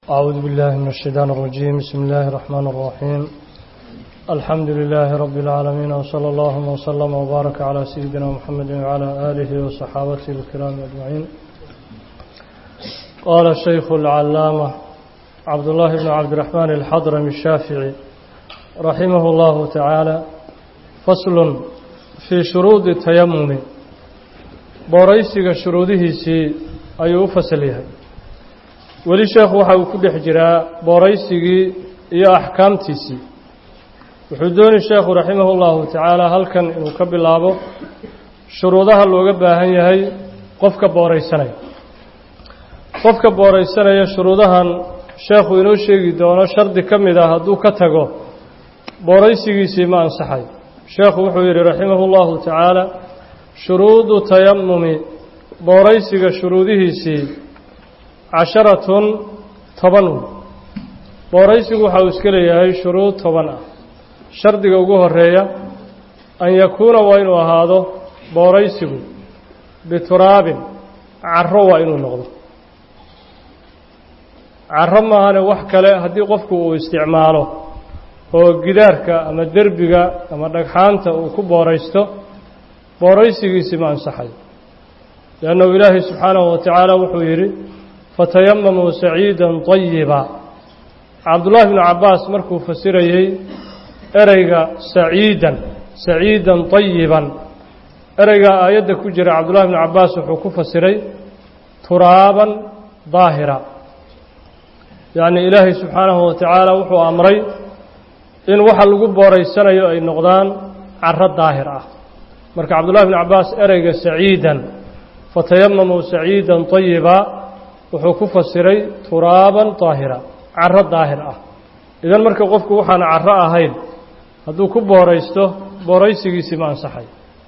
أعوذ بالله من الشيطان الرجيم بسم الله الرحمن الرحيم الحمد لله رب العالمين وصلى الله وسلم وبارك على سيدنا محمد وعلى آله وصحابته الكرام أجمعين قال الشيخ العلامة عبد الله بن عبد الرحمن الحضرمي الشافعي رحمه الله تعالى فصل في شروط التيمم booraysiga shuruudihiisii ayuu u fasal yahay weli sheekhu waxa uu ku dhex jiraa booraysigii iyo axkaamtiisii wuxuu dooni sheekhu raximahu llahu tacaala halkan inuu ka bilaabo shuruudaha looga baahan yahay qofka booraysanaya qofka booraysanaya shuruudahan sheekhu inoo sheegi doono shardi ka mid ah hadduu ka tago booraysigiisii ma ansaxay sheekhu wuxuu yidhi raximahu llahu tacaala shuruudu tayamumi booraysiga shuruudihiisii casharatun toban wey booraysigu waxa uu iska leeyahay shuruud toban ah shardiga ugu horeeya an yakuuna waa inuu ahaado booraysigu bituraabin caro waa inuu noqdo caro maahane wax kale haddii qofku uu isticmaalo oo gidaarka ama derbiga ama dhagxaanta uu ku booraysto booraysigiisii ma ansaxay liannahu ilaahay subxaanahu wa tacaala wuxuu yidhi fatayamamuu saciidan طayiba cabdullaahi bnu cabbaas markuu fasirayey ereyga saciidan saciidan طayiban ereyga aayadda ku jira cabdullahi bnu cabbaas wuxuu ku fasiray turaaban daahira yacni ilaahay subxaanahu wa tacaala wuxuu amray in waxa lagu booraysanayo ay noqdaan caro daahir ah marka cabdullahi bn cabbaas ereyga saciidan fatayamamuu saciidan طayiba wuxuu ku fasiray turaaban daahira caro daahir ah idan marka qofku waxaan caro ahayn hadduu ku booraysto booraysigiisii ma ansaxay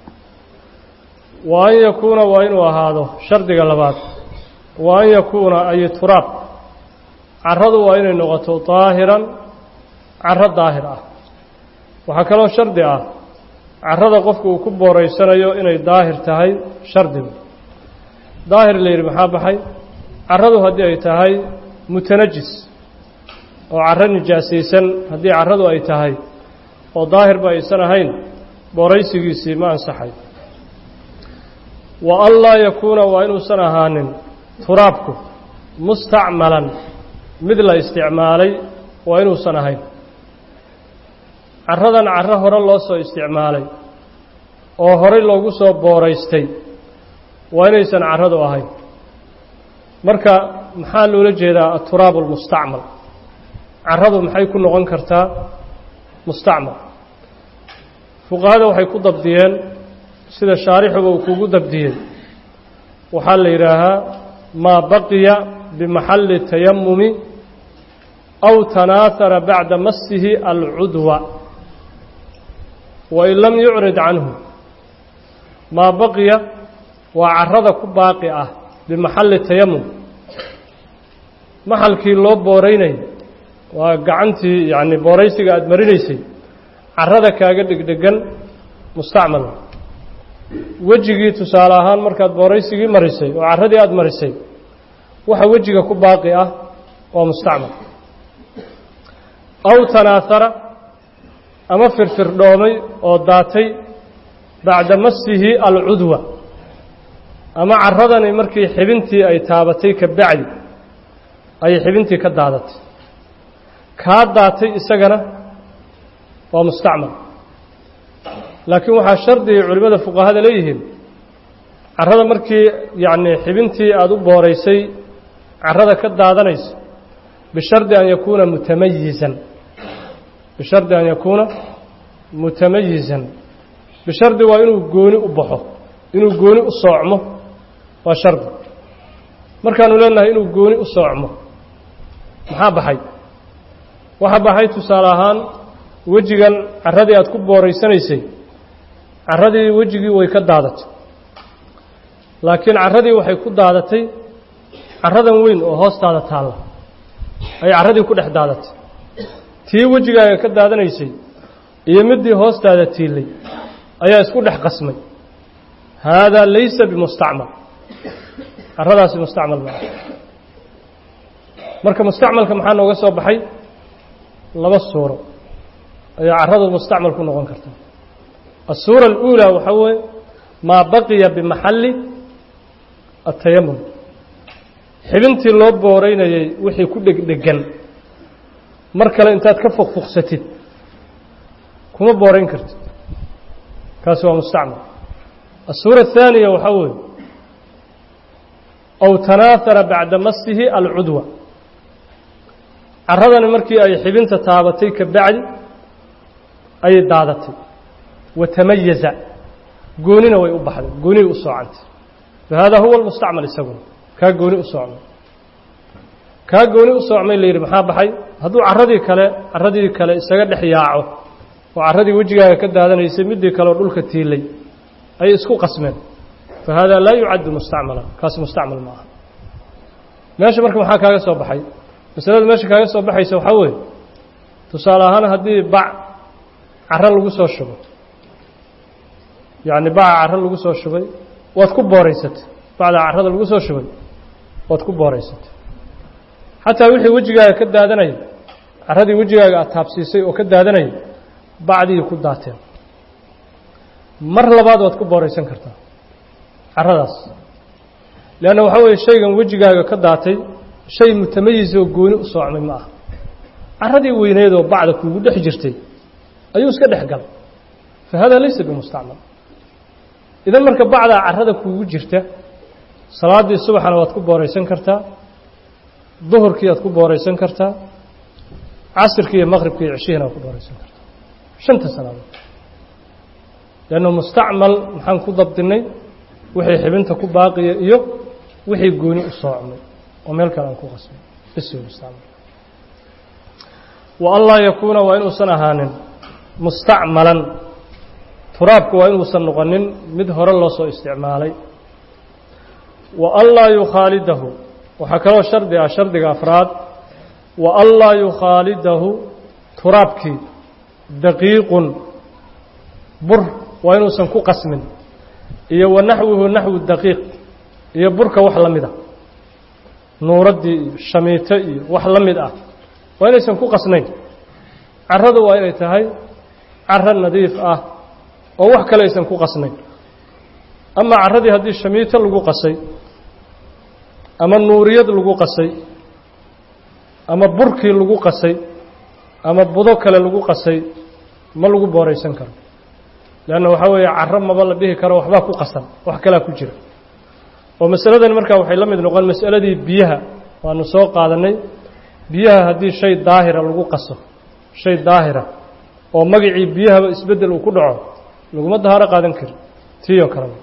wa an yakuuna waa inuu ahaado shardiga labaad wa an yakuuna ay turaab caradu waa inay noqoto daahiran caro daahir ah waxaa kaloo shardi ah carada qofku uu ku booraysanayo inay daahir tahay shardigu daahir la yidhi maxaa baxay caradu haddii ay tahay mutanajis oo caro nijaasaysan haddii caradu ay tahay oo daahirba aysan ahayn booraysigiisii ma ansaxay wa an laa yakuuna waa inuusan ahaanin turaabku mustacmalan mid la isticmaalay waa inuusan ahayn caradan caro hore loo soo isticmaalay oo horey loogu soo booraystay waa inaysan caradu ahayn marka maxaa loola jeedaa aturaab almustacmal caradu maxay ku noqon kartaa mustacmal fuqahada waxay ku dabdiyeen sida shaarixuba uu kugu dabdiyey waxaa la yidhaahaa maa baqiya bimaxalli tayamumi aw tanaahara bacda masihi alcudwa wain lam yucrid canhu maa baqiya waa carada ku baaqi ah bimaxalli tayamum maxalkii loo booraynay waa gacantii yacni booraysiga aada marinaysay carada kaaga dhegdhegan mustacmal wejigii tusaale ahaan markaad booraysigii marisay oo carradii aada marisay waxa wejiga ku baaqi ah waa mustacmal aw tanaahara ama firfirdhoomay oo daatay bacda masihi alcudwa ama caradani markii xibintii ay taabatay ka bacdi ayay xibintii ka daadatay kaa daatay isagana waa mustacmal laakiin waxaa shardigay culimmada fuqahada leeyihiin carada markii yacni xibintii aada u booraysay carada ka daadanaysa bishardi an yakuuna mutamayizan bishardi an yakuuna mutamayizan bishardi waa inuu gooni u baxo inuu gooni u soocmo waa shardi markaanu leenahay inuu gooni u soocmo maxaa baxay waxaa baxay tusaale ahaan wejigan carradii aada ku booraysanaysay carradii wejigii way ka daadatay laakiin carradii waxay ku daadatay carradan weyn oo hoostaada taalla ayay carradii ku dhex daadatay tii wejigaaga ka daadanaysay iyo middii hoostaada tiilay ayaa isku dhex qasmay haadaa laysa bimustacmal carradaasi mustacmal maa marka mustacmalka maxaa nooga soo baxay laba suuro ayaa carradu mustacmal ku noqon karta الsuura الأuulى waxaa weeye maa baqiya bimaxalli الtayamum xibintii loo booreynayay wixii ku dhegdhegan mar kale intaad ka fuqfuqsatid kuma booreyn kartid kaasi waa mustacmal الsuura الثaaniya waxaa weeye aw tanaahara bacda masihi alcudwa carradani markii ay xibinta taabatay ka bacdi ayay daadatay watamayaza goonina way u baxday gooniy u soocantay fahada huwa almustacmal isaguna kaa gooni u soocmay kaa gooni u soocmay la yidhi maxaa baxay hadduu carradii kale carradii kale isaga dhex yaaco oo carradii wejigaaga ka daadanaysay midii kaleoo dhulka tiilay ayay isku qasmeen fahada laa yucaddu mustacmala kaasi mustacmal ma aha meesha marka maxaa kaaga soo baxay masalada meesha kaaga soo baxaysa waxaa weeye tusaale ahaan haddii bac carro lagu soo shubo yacni baca carro lagu soo shubay waad ku booreysatay bacda carrada lagu soo shubay waad ku booreysatay xataa wixii wejigaaga ka daadanaya carradii wejigaaga aad taabsiisay oo ka daadanaya bacdii ku daateen mar labaad waad ku booreysan kartaa carradaas leanna waxaa weeye shaygan wejigaaga ka daatay shay mutamayis oo gooni u soocmay ma aha carradii weyneed oo bacda kuugu dhex jirtay ayuu iska dhex galay fa hada laysa bimustacmal idan marka bacdaa carrada kuugu jirta salaaddii subaxana waad ku booreysan kartaa duhurkii aad ku booreysan kartaa casirkii iyo maqribkii iyo ceshihina waad ku booreysan kartaa shanta salaadood leanna mustacmal maxaan ku dabdinay wixii xibinta ku baaqiya iyo wixii gooni u soocmay oo meel kale aan ku qasmay bisi mustacmal wa an laa yakuuna waa inuusan ahaanin mustacmalan turaabku waa inuusan noqonin mid hore loo soo isticmaalay wa an laa yukhaalidahu waxaa kaloo shardi ah shardiga afraad wa an laa yukhaalidahu turaabkii daqiiqun bur waa inuusan ku qasmin iyo wa naxwuhu naxwu daqiiq iyo burka wax la mid ah nuuraddii iyo shamiito iyo wax la mid ah waa inaysan ku qasnayn carradu waa inay tahay carro nadiif ah oo wax kale aysan ku qasnayn ama carradii haddii shamiito lagu qasay ama nuuriyad lagu qasay ama burkii lagu qasay ama budo kale lagu qasay ma lagu booraysan karo leanna waxaa weeye carro maba la dhihi karo waxbaa ku qasan wax kalaa ku jira oo masaladani markaa waxay la mid noqon masaladii biyaha waanu soo qaadanay biyaha haddii shay daahira lagu qaso shay daahira oo magacii biyahaba isbeddel uu ku dhaco laguma dahaaro qaadan kari tiiyoo kalena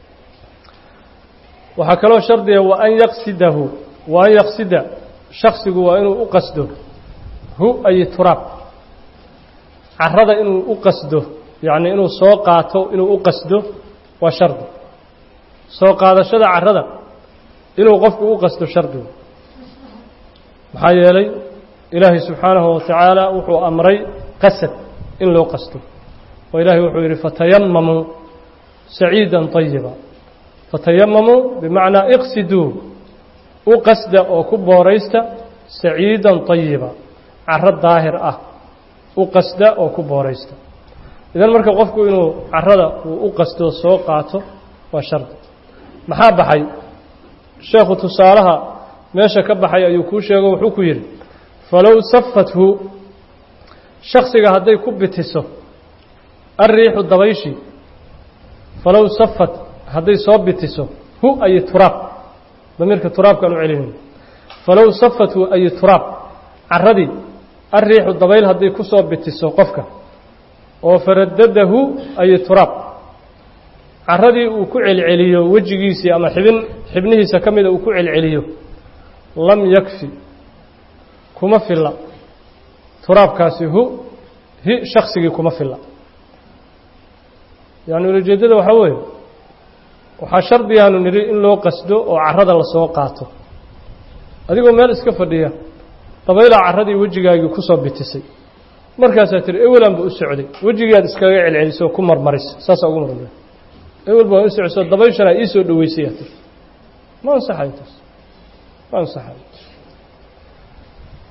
waxaa kaloo shardiga wa an yaqsidahu wa an yaqsida shaksigu waa inuu u qasdo hu ay turaab carrada inuu u qasdo yacni inuu soo qaato inuu u qasdo waa shardi soo qaadashada carrada inuu qofku u qasdo shardigu maxaa yeelay ilaahay subxaanahu watacaala wuxuu amray qasad in loo qasto oo ilaahay wuxuu yidhi fatayamamuu saciida طayiba fatayamamuu bimacnaa iqsiduu u qasda oo ku booraysta saciida طayiba carro daahir ah u qasda oo ku booraysta idan marka qofku inuu carrada uu u qasto soo qaato waa shardi maxaa baxay sheekhu tusaalaha meesha ka baxay ayuu kuu sheego wuxuu ku yidhi falow safathu shaksiga hadday ku bitiso alriixu dabayshii falow safat hadday soo bitiso hu ay turaab damiirka turaabkaan u celinayno falow safathu ay turaab carradii alriixu dabayl hadday ku soo bitiso qofka oo faradadahu ay turaab carradii uu ku celceliyo wejigiisii ama xibin xibnihiisa ka mida uu ku celceliyo lam yakfi kuma filla turaabkaasi hu hi shaksigii kuma filla yani ulajeeddada waxaa weeye waxaa shardigaanu nidhi in loo qasdo oo carrada lasoo qaato adigoo meel iska fadhiya dabaylaa carradii wejigaagii ku soo bitisay markaasaa tiri ewelanba u socday wejigiiaad iskaga celcelisoo ku marmarisa saasaa ugu marmara ewelba waa u socso dabayshanaa ii soo dhoweysay aa tiri ma ansaxayo taas ma ansaxayo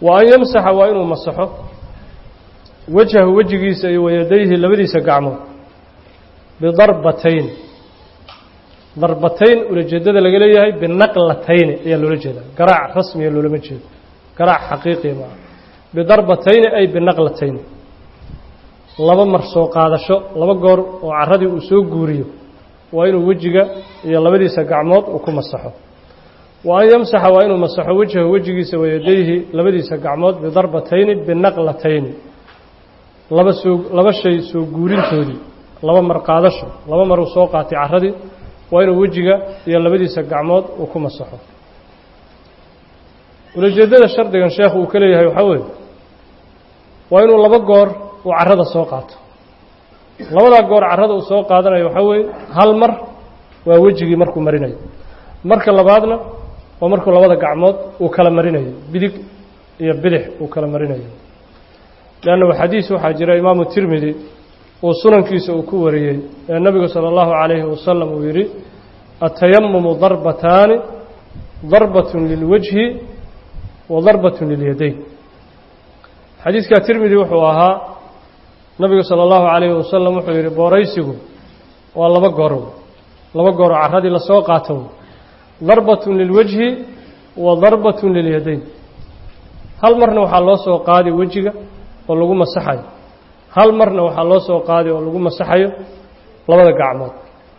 wa an yamsaxa waa inuu masaxo wajhahu wejigiisa iyo wayadayhi labadiisa gacmood bidarbatayn darbatayn ulajeedada laga leeyahay binaqlatayni ayaa loola jeedaa garaac rasmiga loolama jeedo garaac xaqiiqiya maaha bidarbatayni ay binaqlatayni laba mar soo qaadasho laba goor oo carradii uu soo guuriyo waa inuu wejiga iyo labadiisa gacmood uu ku masaxo wa an yamsaxa waa inuu masaxo wejhahu wejigiisa wayadayhi labadiisa gacmood bidarbatayni binaqlatayni laba soo laba shay soo guurintoodii laba mar qaadasho laba mar uu soo qaatay carradii waa inuu wejiga iyo labadiisa gacmood uu ku masaxo ulajeeddada shardigan sheekhu uu ka leeyahay waxaa weeye waa inuu laba goor uu carrada soo qaato labadaa goor carrada uu soo qaadanayo waxaa weeye hal mar waa wejigii markuu marinayo marka labaadna waa markuu labada gacmood uu kala marinayo bidig iyo bidix uu kala marinayo leannahu xadiis waxaa jira imaamu tirmidi uu sunankiisa uu ku wariyey ee nebigu sala allahu calayhi wasalam uu yidhi atayamumu darbataani darbatun lilwajhi wa darbatun lilyadayn xadiidkaa tirmidi wuxuu ahaa nabigu sala allahu calayhi wasalam wuxuu yidhi booraysigu waa laba goorow laba gooroo carradii lasoo qaatow darbatun lilwajhi wa darbatun lilyadayn hal marna waxaa loo soo qaadi wejiga oo lagu masaxayo hal marna waxaa loo soo qaadi oo lagu masaxayo labada gacmood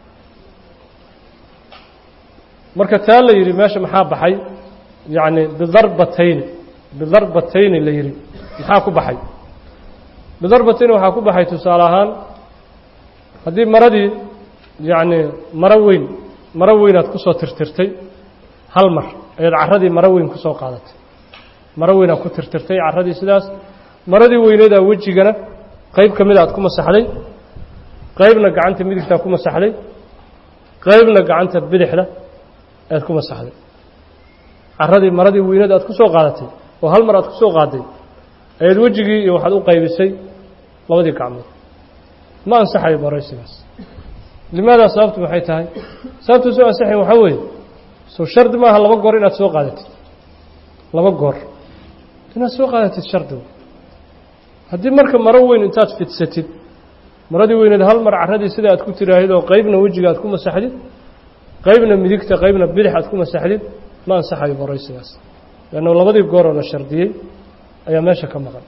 marka taa la yidhi meesha maxaa baxay yacni bidarbatayni bidarbatayni la yidhi maxaa ku baxay bidarbatayni waxaa ku baxay tusaale ahaan haddii maradii yacni maro weyn maro weynaad ku soo tirtirtay hal mar ayaad carradii maro weyn ku soo qaadatay maro weynaad ku tirtirtay carradii sidaas maradii weyneedaa wejigana qayb ka mida aad ku masaxday qaybna gacanta midigtaa ku masaxday qaybna gacanta bidixda aad ku masaxday carradii maradii weyneed aad ku soo qaadatay oo hal mar aad ku soo qaaday ayaad wejigii iyo waxaad u qaybisay labadii gacmood ma ansaxayo booraysigaas limaadaa sababtu maxay tahay sababtu soo ansaxayn waxaa weeye soo shardi maaha laba goor inaad soo qaadatid laba goor inaad soo qaadatid shardigu haddii marka maro weyn intaad fidsatid maradii weyneed hal mar carradii sida aad ku tiraahid oo qaybna wejiga aad ku masaxdid qaybna midigta qaybna bidix aad ku masaxdid ma ansaxayo boraysigaas leanna labadii gooroo la shardiyey ayaa meesha ka maqan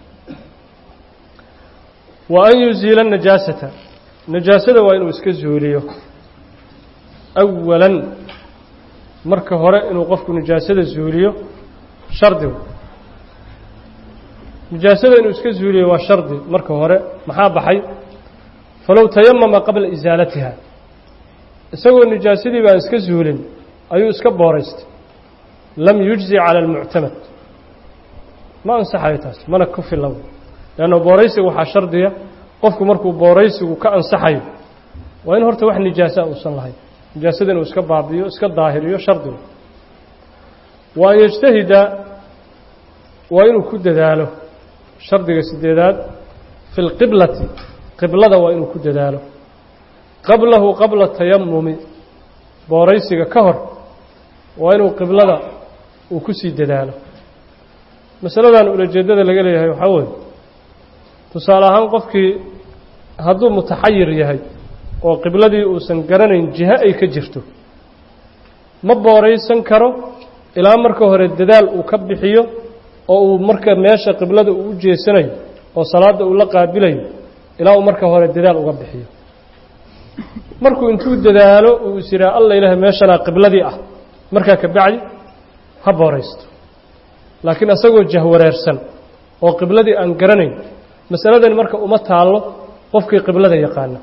wa an yuziila najaasata najaasada waa inuu iska zuuliyo awalan marka hore inuu qofku najaasada zuuliyo shardigu nijaasada inuu iska zuuliyo waa shardi marka hore maxaa baxay falow tayamama qabla isaalatiha isagoo nijaasadii baan iska zuulin ayuu iska booraystay lam yujzi cala almuctamad ma ansaxayo taas mana ku filan leanna booraysiga waxaa shardiya qofku markuu booraysigu ka ansaxayo waa in horta wax nijaasa uusan lahayn nijaasada inuu iska baabiyo iska daahiriyo shardigu wa an yajtahida waa inuu ku dadaalo shardiga sideedaad fi lqiblati qiblada waa inuu ku dadaalo qablahu qabla tayamumi booraysiga ka hor waa inuu qiblada uu ku sii dadaalo masaladan ulajeeddada laga leeyahay waxaa weeye tusaale ahaan qofkii hadduu mutaxayir yahay oo qibladii uusan garanayn jiho ay ka jirto ma booraysan karo ilaa marka hore dadaal uu ka bixiyo oo uu marka meesha qiblada uu u jeesanayo oo salaadda uu la qaabilayo ilaa uu marka hore dadaal uga bixiyo markuu intuu dadaalo uu is yidhaha alla ilaah meeshanaa qibladii ah markaa ka bacdi ha booraysto laakiin isagoo jahwareersan oo qibladii aan garanayn masaladani marka uma taallo qofkii qiblada yaqaano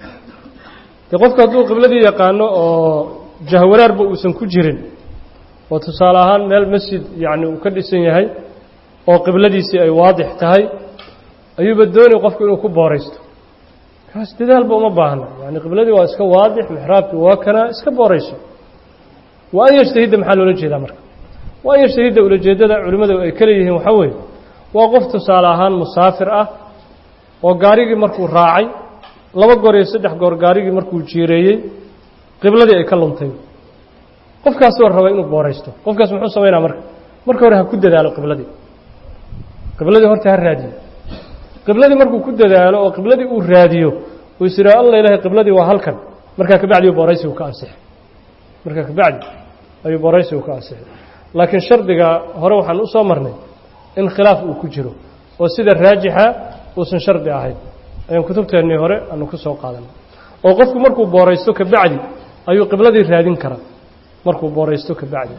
dee qofku hadduu qibladii yaqaano oo jahwareerba uusan ku jirin oo tusaale ahaan meel masjid yacni uu ka dhisan yahay oo qibladiisii ay waadix tahay ayuuba doonay qofku inuu ku booraysto kaas dadaalba uma baahna yani qibladii waa iska waadix mixraabkii waa kanaa iska boorayso wa an yajtahidda maxaa loola jeedaa marka wa an yajtahidda ulajeeddada culimmadu ay ka leeyihiin waxaa weeye waa qof tusaale ahaan musaafir ah oo gaarigii markuu raacay laba goor iyo saddex goor gaarigii markuu jiireeyey qibladii ay ka luntay qofkaasoo raba inuu booraysto qofkaas muxuu samaynaa marka marka hore ha ku dadaalo qibladii qibladii horta ha raadiyo qibladii markuu ku dadaalo oo qibladii uu raadiyo uu is yidhaha alla ilahay qibladii waa halkan markaa kabacdi booraysigu ka ansixay markaa kabacdi ayuu booraysigu ka ansixay laakiin shardiga hore waxaan u soo marnay in khilaaf uu ku jiro oo sida raajixa uusan shardi ahayn ayaan kutubteennii hore aanu ku soo qaadanay oo qofku markuu booraysto kabacdi ayuu qibladii raadin karaa markuu booraysto kabacdi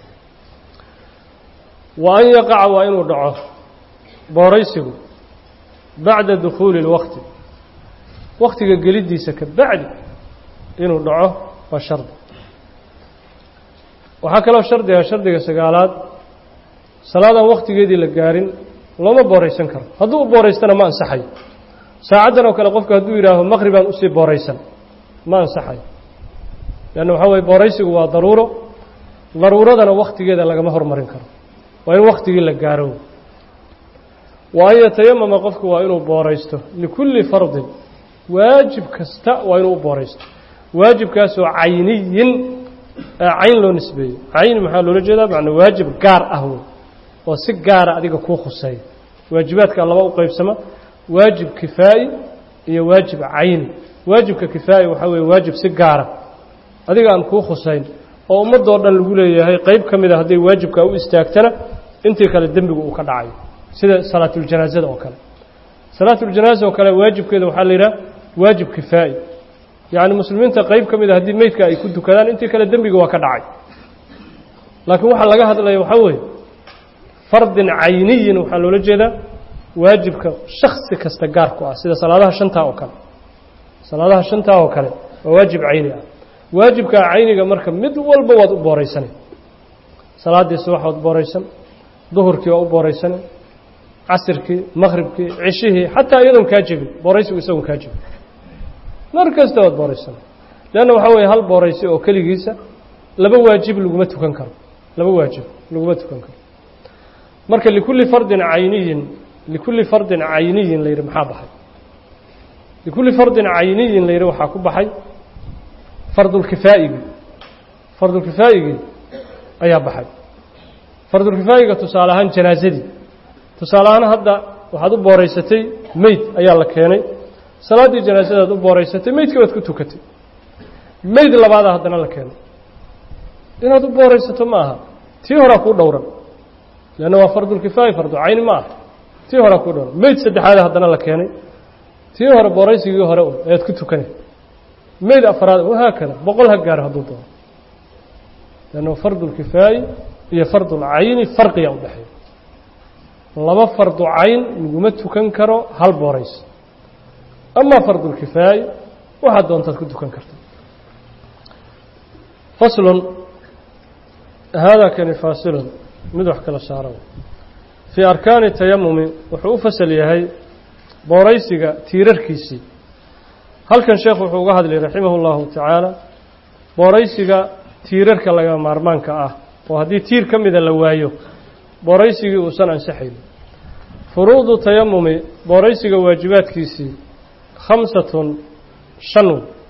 wa an yaqaca waa inuu dhaco booraysigu bacda dukhuuli اlwaqti waktiga geliddiisa kabacdi inuu dhaco waa shardi waxaa kaloo shardiga shardiga sagaalaad salaadaan waktigeedii la gaarin looma booraysan karo hadduu u booraystana ma ansaxayo saacaddan oo kale qofku hadduu yidhaaho maqribaan usii booraysan ma ansaxayo leanna waxaa weye booraysigu waa daruuro daruuradana waktigeeda lagama hormarin karo waa in waktigii la gaaro wa an yatayamama qofku waa inuu booraysto likulli fardin waajib kasta waa inuu u booraysto waajibkaasoo cayniyin cayn loo nisbeeyo cayn maxaa loola jeedaa macnaa waajib gaar ah wey oo si gaara adiga kuu khuseeya waajibaadka laba u qaybsama waajib kifaa'i iyo waajib cayni waajibka kifaa'i waxaa weeye waajib si gaara adiga aan kuu khusayn oo ummadoo dhan lagu leeyahay qayb ka mida hadday waajibkaa u istaagtana intii kale dembigu uu ka dhacayo sida salaatuljanaasada oo kale salaatuljanaasa oo kale waajibkeeda waxaa la yidhaha waajib kifaa'i yacni muslimiinta qayb ka mida haddii meydka ay ku dukadaan intii kale dembiga waa ka dhacay laakiin waxaa laga hadlaya waxaa weeye fardin cayniyin waxaa loola jeedaa waajibka shaksi kasta gaar ku ah sida salaadaha shantaa oo kale salaadaha shantaa oo kale waa waajib cayni ah waajibkaa cayniga marka mid walba waad u booraysanay salaaddii subax waad booraysan duhurkii waa u booraysanay casirkii maqhribkii cishihii xataa iyadoon kaa jebin booraysigu isagoon kaa jebin mar kasta waad booraysanay leanna waxaa weeye hal booraysi oo keligiisa laba waajib laguma tukan karo laba waajib laguma tukan karo marka likulli fardin cayniyin likulli fardin cayniyin la yidhi maxaa baxay likulli fardin cayniyin la yidhi waxaa ku baxay fardulkifaa'igii fardulkifaa'igii ayaa baxay fardulkifaa'iga tusaale ahaan janaasadii tusaale ahaan hadda waxaad u booraysatay meyd ayaa la keenay salaaddii janaasadaad u booraysatay meydkii baad ku tukatay meyd labaadaa haddana la keenay inaad u booraysato ma aha tii horaa kuu dhowran leanna waa fardulkifaa'i fardu cayni ma aha tii horaa kuu dhowran meyd saddexaada haddana la keenay tii hore booraysigii hore un ayaad ku tukanay meyd afraad wahaakada boqol ha gaaro hadduu doono leanna fardulkifaa'i iyo fardulcayni farqiya u dhexeeya laba fardu cayn laguma tukan karo hal booraysi amaa fardulkifaa'i waxaad doontaad ku tukan karta faslun haadaa kani faasilun mid wax kala saara fii arkaani tayamumi wuxuu u fasal yahay booraysiga tiirarkiisii halkan sheekh wuxuu uga hadlay raximah اllahu tacaala booraysiga tiirarka laga maarmaanka ah oo haddii tiir ka mida la waayo booraysigii uusan ansaxayn furuudu tayamumi booraysiga waajibaadkiisii khamsatun shan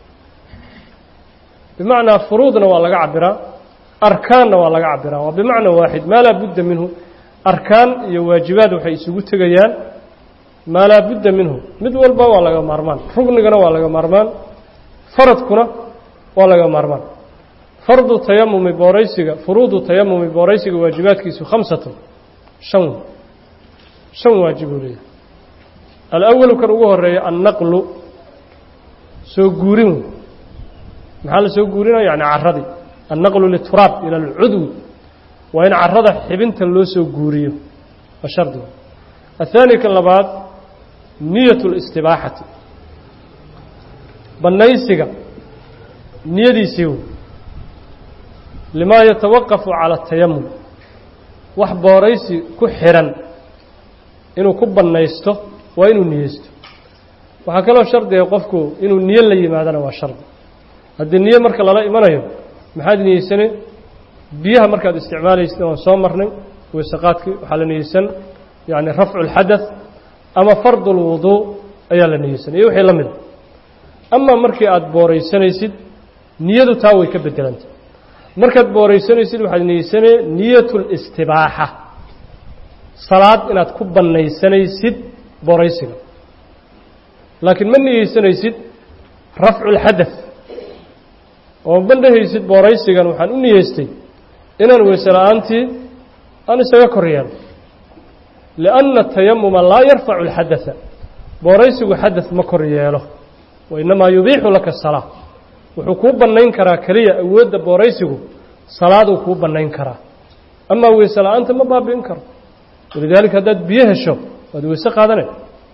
bimacnaa furuudna waa laga cabiraa arkaanna waa laga cabiraa waa bimacna waaxid maa laa budda minhu arkaan iyo waajibaad waxay isugu tegayaan maa laa budda minhu mid walba waa laga maarmaan rugnigana waa laga maarmaan faradkuna waa laga maarmaan fardu tayamumi booraysiga furuudu tayamumi booraysiga waajibaadkiisu khamsatun shan shan waajibuu leeyahay alawalu kan ugu horeeya annaqlu soo guurin wey maxaa la soo guurinaya yani caradii annaqlu lituraab ila alcudwi waa in carada xibinta loo soo guuriyo waa shardiga athaani kan labaad niyat اlistibaaxati bannaysiga niyadiisii wey limaa yatawaqafu cala atayamum wax booraysi ku xihan inuu ku bannaysto waa inuu niyeysto waxaa kaloo shardiga qofku inuu niyo la yimaadana waa shardi haddii niyo marka lala imanayo maxaad niyeysane biyaha markaad isticmaalaysid waan soo marnay weysaqaadkii waxaa la niyeysan yani rafcu اlxadaث ama fardu اlwuduu ayaa la niyeysan iyo wixii la mida amaa markii aada booraysanaysid niyadu taa way ka bedelanta markaad booraysanaysid waxaad niyeysanee niyat اlistibaaxa salaad inaad ku bannaysanaysid booraysiga laakiin ma niyeysanaysid rafcu lxadath oo ma dhehaysid booraysigan waxaan u niyeystay inaan weyse la-aantii aan isaga kor yeelo lianna tayamuma laa yarfacu alxadatha booraysigu xadath ma kor yeelo wa innamaa yubiixu laka salaa wuxuu kuu bannayn karaa keliya awoodda booraysigu salaaduu kuu bannayn karaa amaa weyse la-aanta ma baabi'in karo walidaalika haddaad biyo hesho waad weyse qaadanay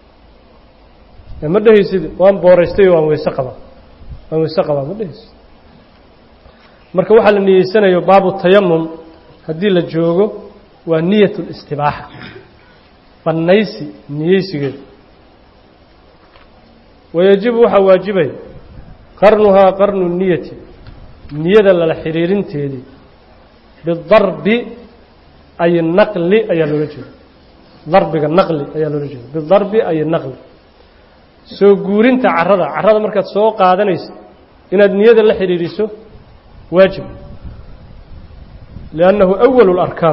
ma dhehaysid waan booraystay waan weyse qabaa waan weyse qabaa ma dhehaysid marka waxaa la niyeysanayo baabu tayamum haddii la joogo waa niyat اlistibaaxa bannaysi niyeysigeeda wayajibu waxaa waajibaya qarnuhaa qarnu niyati niyada lala xiriirinteedii bidarbi ay naqli ayaa loola jeeda darbiga naqli ayaa loola jeeda bidarbi ay naqli soo guurinta carada carada markaad soo qaadanayso inaad niyada la xidhiidhiso waajib liannahu awalu larkaan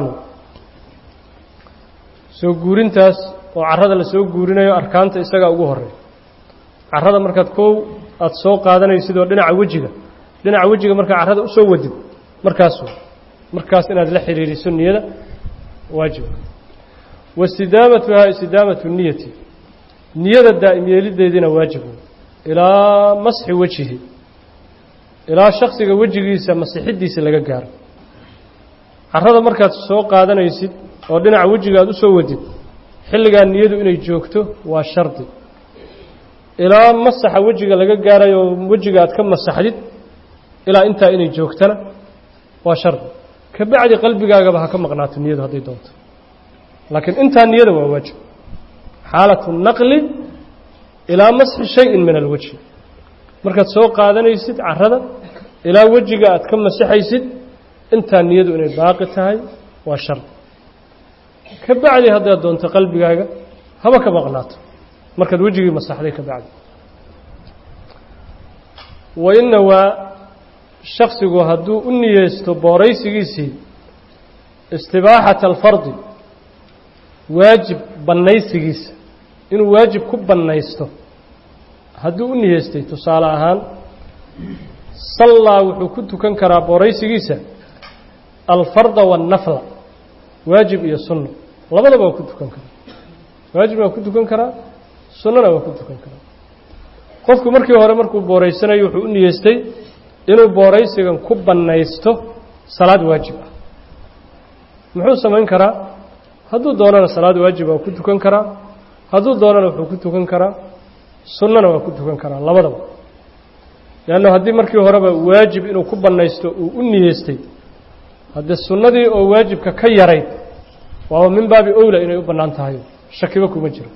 soo guurintaas oo carada la soo guurinayo arkaanta isagaa ugu horeeya carada markaad koow aada soo qaadanaysid oo dhinaca wejiga dhinaca wejiga markaa carada usoo wadid markaas markaas inaad la xidhiidhiso niyada waajib wastidaamatuhaa istidaamatu niyati niyada daa'im yeelideediina waajib ilaa masxi wejihi ilaa shaksiga wejigiisa masixiddiisa laga gaaro carada markaad soo qaadanaysid oo dhinaca wejiga aad u soo wadid xilligaa niyadu inay joogto waa shardi ilaa masaxa wejiga laga gaarayo oo wejiga aad ka masaxdid ilaa intaa inay joogtana waa shardi ka bacdi qalbigaagaba ha ka maqnaato niyadu hadday doonto laakiin intaa niyada waa waajib xaalatu naqli ilaa masxi shayin min alwajhi markaad soo qaadanaysid carada ilaa wejiga aad ka masixaysid intaa niyadu inay baaqi tahay waa shardi ka bacdi haddaad doonto qalbigaaga haba ka maqnaato markaad wejigii masaxday ka bacdi wa inna waa shaksigu hadduu u niyeysto booraysigiisii istibaaxata alfardi waajib bannaysigiisa inuu waajib ku bannaysto hadduu u niyeystay tusaale ahaan sallaa wuxuu ku tukan karaa booraysigiisa alfarda waannafla waajib iyo sunno labadaba waa ku tukan karaa waajibna waa ku tukan karaa sunnana waa ku tukan karaa qofku markii hore markuu booraysanayo wuxuu u niyeystay inuu booraysigan ku bannaysto salaad waajib ah muxuu samayn karaa hadduu doonana salaad waajib waa ku tukan karaa hadduu doonana wuxuu ku tukan karaa sunnana waa ku tukan karaa labadaba leanna haddii markii horeba waajib inuu ku bannaysto uu u niyeystay haddee sunnadii oo waajibka ka yarayd waaba min baabi owla inay u bannaan tahay shakiba kuma jiro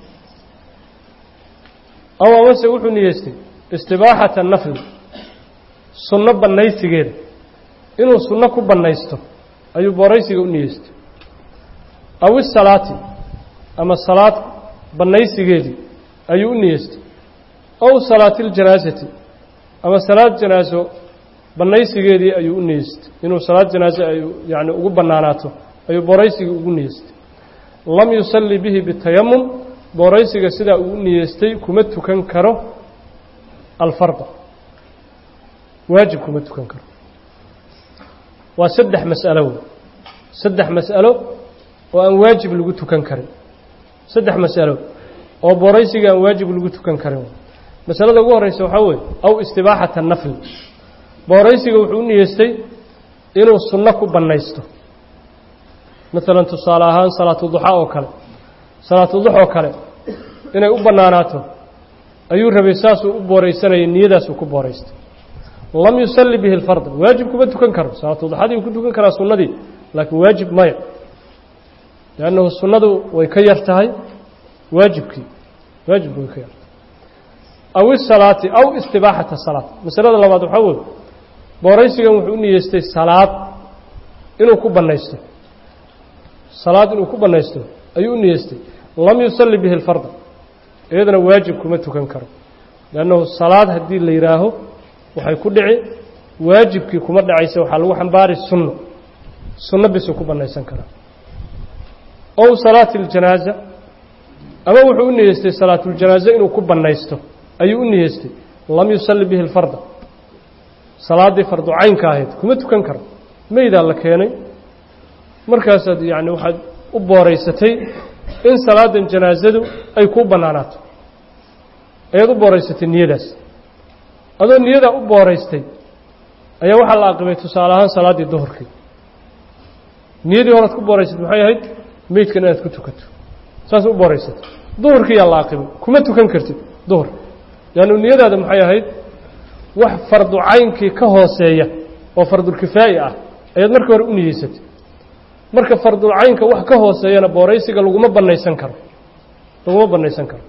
aw amase wuxuu niyeystay istibaaxata nafli sunno bannaysigeeda inuu sunno ku bannaysto ayuu booraysiga u niyeystay aw isalaati ama salaad bannaysigeedii ayuu u niyeystay ow salaati اljanaasati ama salaad janaaso bannaysigeedii ayuu u niyeystay inuu salaad janaaso ay yani ugu bannaanaato ayuu booraysigii ugu niyeystay lam yusalli bihi bitayamum booraysiga sidaa uu u niyeystay kuma tukan karo alfarda waajib kuma tukan karo waa saddex mas'alo wey saddex mas'alo oo aan waajib lagu tukan karin saddex mas'alo oo booraysiga aan waajib lagu tukan karin masalada ugu horeysa waxaa weeye aw istibaaxata nafli booraysiga wuxuu u niyeystay inuu sunno ku bannaysto maalan tusaale ahaan salaatu duxa oo kale salaatu dux oo kale inay u bannaanaato ayuu rabay saasuu u booraysanayay niyadaasuu ku booraystay lam yusalli bihi alfarda waajib kuma tukan karo salaatu duxadii uu ku tukan karaa sunnadii laakiin waajib maya liannahu sunnadu way ka yar tahay waajibkii waajibku way ka yar tahay aw isalaati aw istibaaxata salaad masalada labaad waxaa weeye booraysigan wuxuu u niyeystay salaad inuu ku bannaysto salaad inuu ku bannaysto ayuu u niyeystay lam yusalli bihi alfarda iyadana waajib kuma tukan karo liannahu salaad haddii la yidhaaho waxay ku dhici waajibkii kuma dhacaysa waxaa lagu xambaari sunno sunno bisuu ku bannaysan karaa ow salaati اljanaaza ama wuxuu u niyeystay salaatuljanaaze inuu ku bannaysto ayuu u niyeystay lam yusalli bihi اlfarda salaaddii fardu caynka ahayd kuma tukan karo meydaa la keenay markaasaad yacni waxaad u booraysatay in salaadan janaasadu ay kuu bannaanaato ayaad u booraysatay niyadaas adoo niyadaa u booraystay ayaa waxaa la aqibay tusaale ahaan salaaddii duhurkii niyadii horead ku booraysatay maxay ahayd meydkan inaad ku tukato saas u booraysatay duhurkiiyaa la aqibay kuma tukan kartid duhur leannu niyadaada maxay ahayd wax fardu caynkii ka hooseeya oo fardulkifaa'i ah ayaad marka hore u niyeysatay marka fardulcaynka wax ka hooseeyana booraysiga laguma bannaysan karo laguma bannaysan karo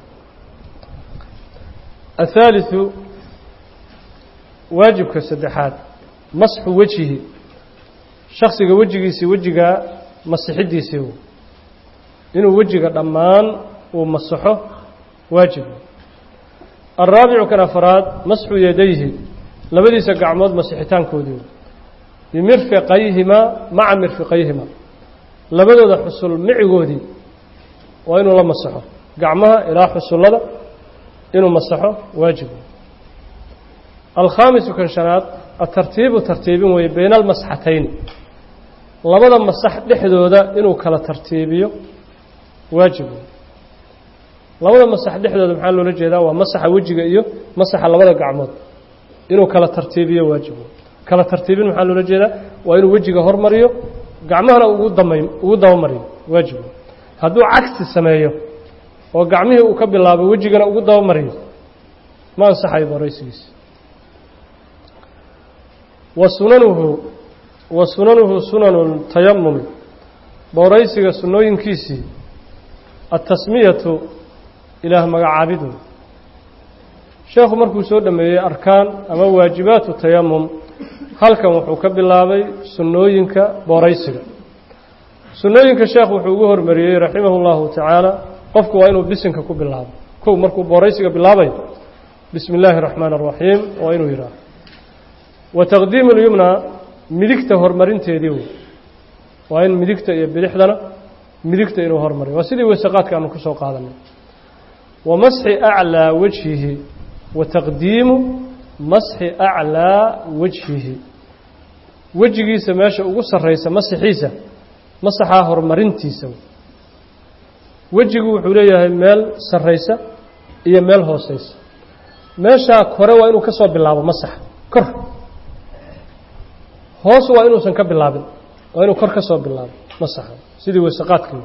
athaaliثu waajibka saddexaad masxu wejihi shaksiga wejigiisii wejigaa masixidiisii inuu wejiga dhammaan uu masaxo waajib alraabicu kan afaraad masxu yadayhi labadiisa gacmood masixitaankoodii bimirfiqayhimaa maca mirfiqayhimaa labadooda xusul micigoodii waa inuu la masaxo gacmaha ilaa xusullada inuu masaxo waajib alkhaamisu kan shanaad atartiibu tartiibin weeye bayna almasxatayn labada masax dhexdooda inuu kala tartiibiyo waajib labada masax dhexdooda maxaa loola jeedaa waa masaxa wejiga iyo masaxa labada gacmood inuu kala tartiibiyo waajib kala tartiibin maxaa loola jeedaa waa inuu wejiga hormariyo gacmahana ugu damay ugu dabamariyo waajib hadduu cagsi sameeyo oo gacmihii uu ka bilaabo wejigana ugu dabamariyo ma ansaxayo booraysigiisa wa sunanuhu wa sunanuhu sunanu tayamumi booraysiga sunnooyinkiisii atasmiyatu ilaah magacaabidu sheekhu markuu soo dhameeyey arkaan ama waajibaatu tayamum halkan wuxuu ka bilaabay sunnooyinka booraysiga sunnooyinka sheekh wuxuu ugu hormariyey raximahu اllahu tacaala qofku waa inuu bisinka ku bilaabo kow markuu booraysiga bilaabayo bismi illaahi الraxmaan الraxiim waa inuu yidhaaho wa taqdiimu اlyumna midigta horumarinteedii wey waa in midigta iyo bidixdana midigta inuu hormariyo waa sidii weysaqaadka aanu ku soo qaadanay wa masxi aclىa wajhihi wa taqdiimu masxi aclىa wajhihi wejigiisa meesha ugu sarraysa masaxiisa masaxaa horumarintiisa wejigu wuxuu leeyahay meel sarraysa iyo meel hooseysa meeshaa kore waa inuu ka soo bilaabo masaxa kor hoos waa inuusan ka bilaabin waa inuu kor ka soo bilaabo masaxa sidii weysaqaadka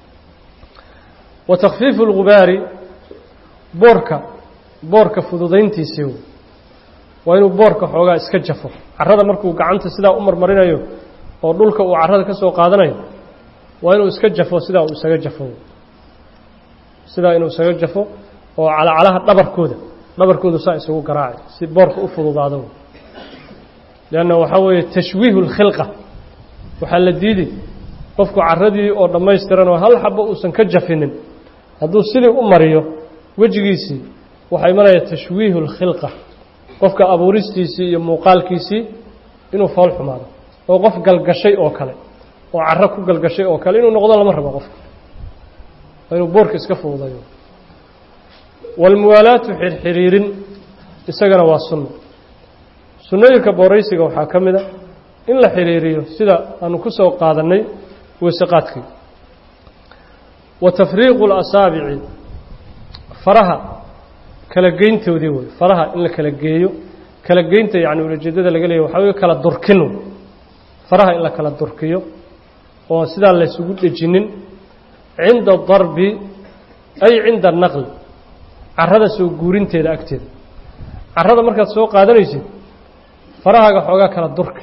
wa takfiifu اlgubaari boorka boorka fududayntiisii waa inuu boorka xoogaa iska jafo carrada markuu gacanta sidaa u marmarinayo oo dhulka uu carrada ka soo qaadanayo waa inuu iska jafo sidaa uu isaga jafo sidaa inuu isaga jafo oo calacalaha dhabarkooda dhabarkoodu saa isugu garaaci si boorka u fududaado leanna waxaa weeye tashwiihu اlkhilqa waxaa la diidi qofku carradii oo dhammaystiran oo hal xabo uusan ka jafinin hadduu sidii u mariyo wejigiisii waxaa imanaya tashwiihu اlkhilqa qofka abuuristiisii iyo muuqaalkiisii inuu fool xumaado oo qof galgashay oo kale oo carro ku galgashay oo kale inuu noqdo lama rabo qofka waa inuu boorka iska fududayo waalmuwaalaatu xirxiriirin isagana waa sunno sunnooyinka booraysiga waxaa ka mid a in la xiriiriyo sida aanu ku soo qaadannay weysaqaadkii wa tafriiqu اlasaabici faraha kala geyntoodii wey faraha in la kala geeyo kala geynta yacni ulajeedada laga leeyahy waxaa wey kala durkinu faraha in la kala durkiyo oo sidaa laysugu dhejinin cinda darbi ay cinda naqli carrada soo guurinteeda agteeda carrada markaad soo qaadanaysid farahaaga xoogaa kala durka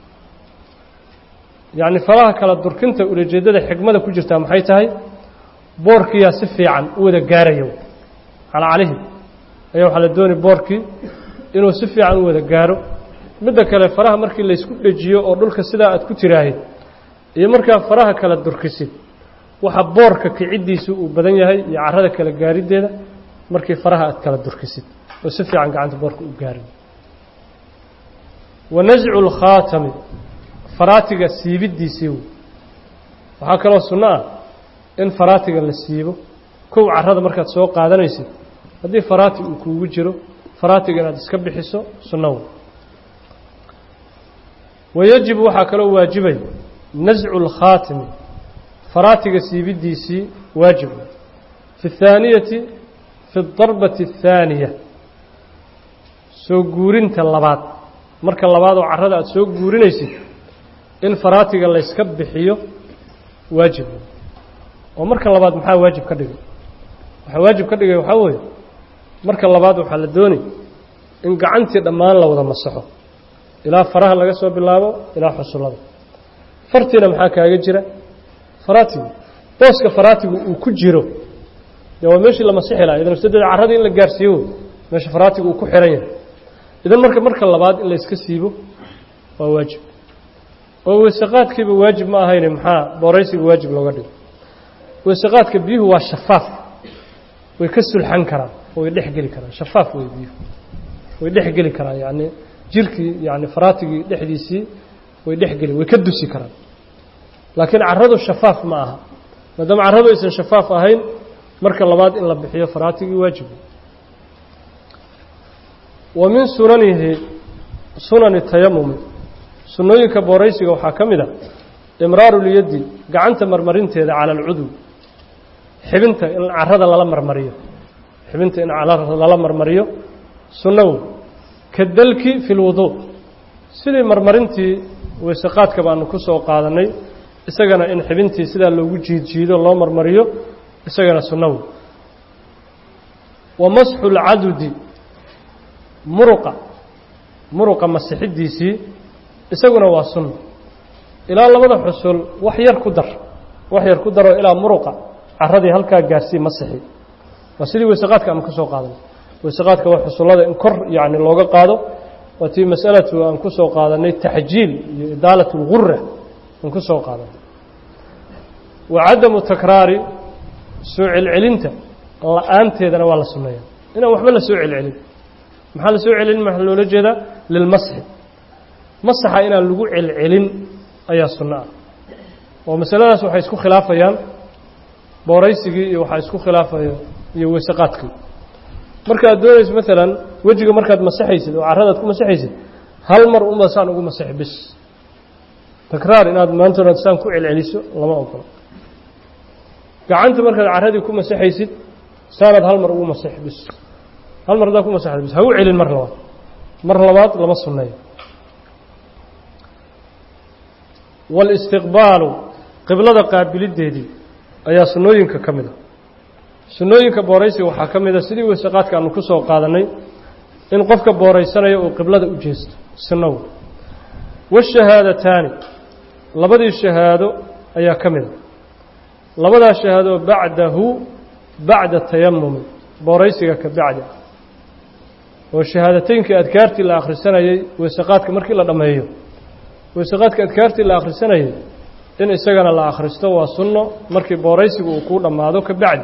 yacni faraha kala durkinta ulajeeddada xigmada ku jirtaa maxay tahay boorkiyaa si fiican u wada gaaraya calacalihi ayaa waxaa la doonay boorkii inuu si fiican u wada gaaro midda kale faraha markii laysku dhejiyo oo dhulka sidaa aad ku tiraahid iyo markaa faraha kala durkisid waxa boorka kiciddiisu uu badan yahay iyo carrada kala gaariddeeda markii faraha aad kala durkisid oo si fiican gacanta boorka u gaarin wa nascu lkhaatami faraatiga siibiddiisii wey waxaa kaloo sunno ah in faraatiga la siibo kow carrada markaad soo qaadanaysid haddii faraati uu kuugu jiro faraatiga inaad iska bixiso sunnaw wayajibu waxaa kaloo waajibay nascu اlkhaatimi faraatiga siibidiisii waajib fi اthaaniyati fi اdarbati الthaaniya soo guurinta labaad marka labaad oo carrada aada soo guurinaysid in faraatiga layska bixiyo waajib oo marka labaad maxaa waajib ka dhigay waxaa waajib ka dhigay waxaa weeye marka labaad waxaa la doonay in gacantii dhammaan la wada masaxo ilaa faraha laga soo bilaabo ilaa xusullada fartiina maxaa kaaga jira faraatigu booska faraatigu uu ku jiro dee waa meeshii la masixi laha idan usadeed carradii in la gaarsiiyo meesha faraatigu uu ku xihan yahay idan marka marka labaad in layska siibo waa waajib oo weysaqaadkiiba waajib ma ahayne maxaa booraysiga waajib looga dhigo weysaqaadka biyuhu waa shafaaf way ka sulxan karaan oo way dhex geli karaan shafaaf wey biyuhu way dhex geli karaan yacni jirkii yani faraatigii dhexdiisii way dhex geli way ka dusi karaan laakiin carradu shafaaf ma aha maadaama carradu aysan shafaaf ahayn marka labaad in la bixiyo faraatigii waajib wa min sunanihi sunani tayamumi sunnooyinka booraysiga waxaa ka mid a imraarulyaddi gacanta marmarinteeda cala alcudwi xibinta in carrada lala marmariyo xibinta in lala marmariyo sunnaw ka dalki fi lwuduu sidii marmarintii weysaqaadka baanu ku soo qaadannay isagana in xibintii sidaa loogu jiidjiido loo marmariyo isagana sunnaw wa masxu lcadudi muruqa muruqa masixiddiisii isaguna waa sunna ilaa labada xusul wax yar ku dar wax yar ku daroo ilaa muruqa carradii halkaa gaarsii masixi waa sidii weysaqaadka aan ka soo qaadanay weysaqaadka waa xusullada in kor yacni looga qaado waa tii masalatu aan ku soo qaadanay taxjiil iyo idaalat اlgura aan ku soo qaadanay wa cadamu takraari soo celcelinta la-aanteedana waa la sunneeya inaan waxba la soo celcelin maxaa la soo celcelin maxaa loola jeedaa lilmasxi masaxa inaan lagu celcelin ayaa sunno ah oo masaladaas waxay isku khilaafayaan booraysigii iyo waxaa isku khilaafaya iyo weysaqaadkii markaad doonayso maalan wejiga markaad masaxaysid oo carradaad ku masaxaysid hal mar unba saan ugu masax bis takraar inaad maantoonaad saan ku celceliso lama ogolo gacanta markaad carradii ku masaxaysid saanaad hal mar ugu masax bis hal mar haddaad ku masaxda bis ha u celin mar labaad mar labaad lama sunneeyo waalistiqbaalu qiblada qaabiliddeedii ayaa sunnooyinka ka mid a sunnooyinka booraysiga waxaa ka mid a sidii weysaqaadka aanu ku soo qaadannay in qofka booraysanayo uu qiblada u jeesto sunnow washahaadataani labadii shahaado ayaa ka mid a labadaa shahaado bacdahu bacda tayamumi booraysiga ka bacdi ah oo shahaadateynkii adkaartii la akhrisanayey weysaqaadka markii la dhammeeyo weysaqaadka adkaartii la akhrisanayay in isagana la akhristo waa sunno markii booraysigu uu kuu dhammaado ka bacdi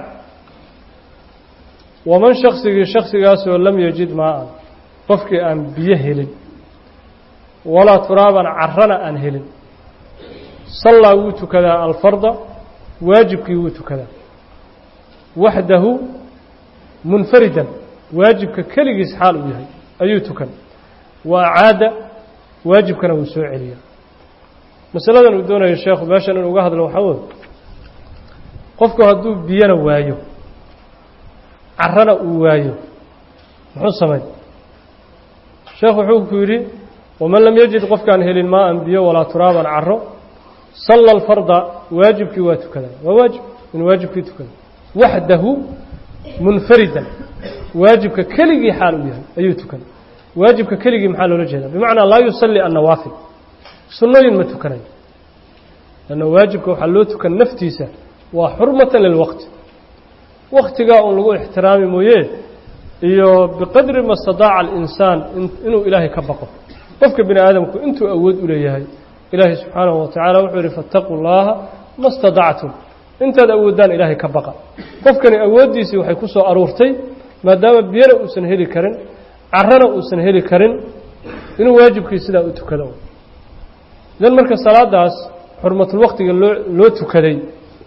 waman shaksigii shaksigaasoo lam yajid maa-an qofkii aan biyo helin walaa turaaban carrana aan helin sallaa wuu tukadaa alfarda waajibkii wuu tukadaa waxdahu munfaridan waajibka keligiis xaal uu yahay ayuu tukan wa acaada waajibkana wuu soo celiyaa masaladan uu doonayo sheekhu meeshan inuu uga hadlo waxaa weye qofku hadduu biyana waayo carrana uu waayo muxuu samay sheekhu wuxuu ku yidhi waman lam yajid qofkaan helin maa-an biyo walaa turaaban carro salla alfarda waajibkii waa tukadaa waa waajib inuu waajibkii tukada waxdahu munfaridan waajibka keligii xaal uu yahay ayuu tukan waajibka keligii maxaa loola jeedaa bimacnaa laa yusalli annawaafil sunnooyin ma tukanayo lanna waajibka waxaa loo tukan naftiisa waa xurmatan lilwaqti waktigaa un lagu ixtiraami mooye iyo biqadri ma stadaaca alinsaan inuu ilaahay ka baqo qofka bini aadamku intuu awood u leeyahay ilaahay subxaanahu wa tacala wuxuu yidhi faataquu llaaha ma stadactum intaad awoodaan ilaahay ka baqa qofkani awooddiisii waxay ku soo aruurtay maadaama biyana uusan heli karin carrana uusan heli karin inuu waajibkii sidaa u tukado idan marka salaadaas xurmatulwaqtiga loo loo tukaday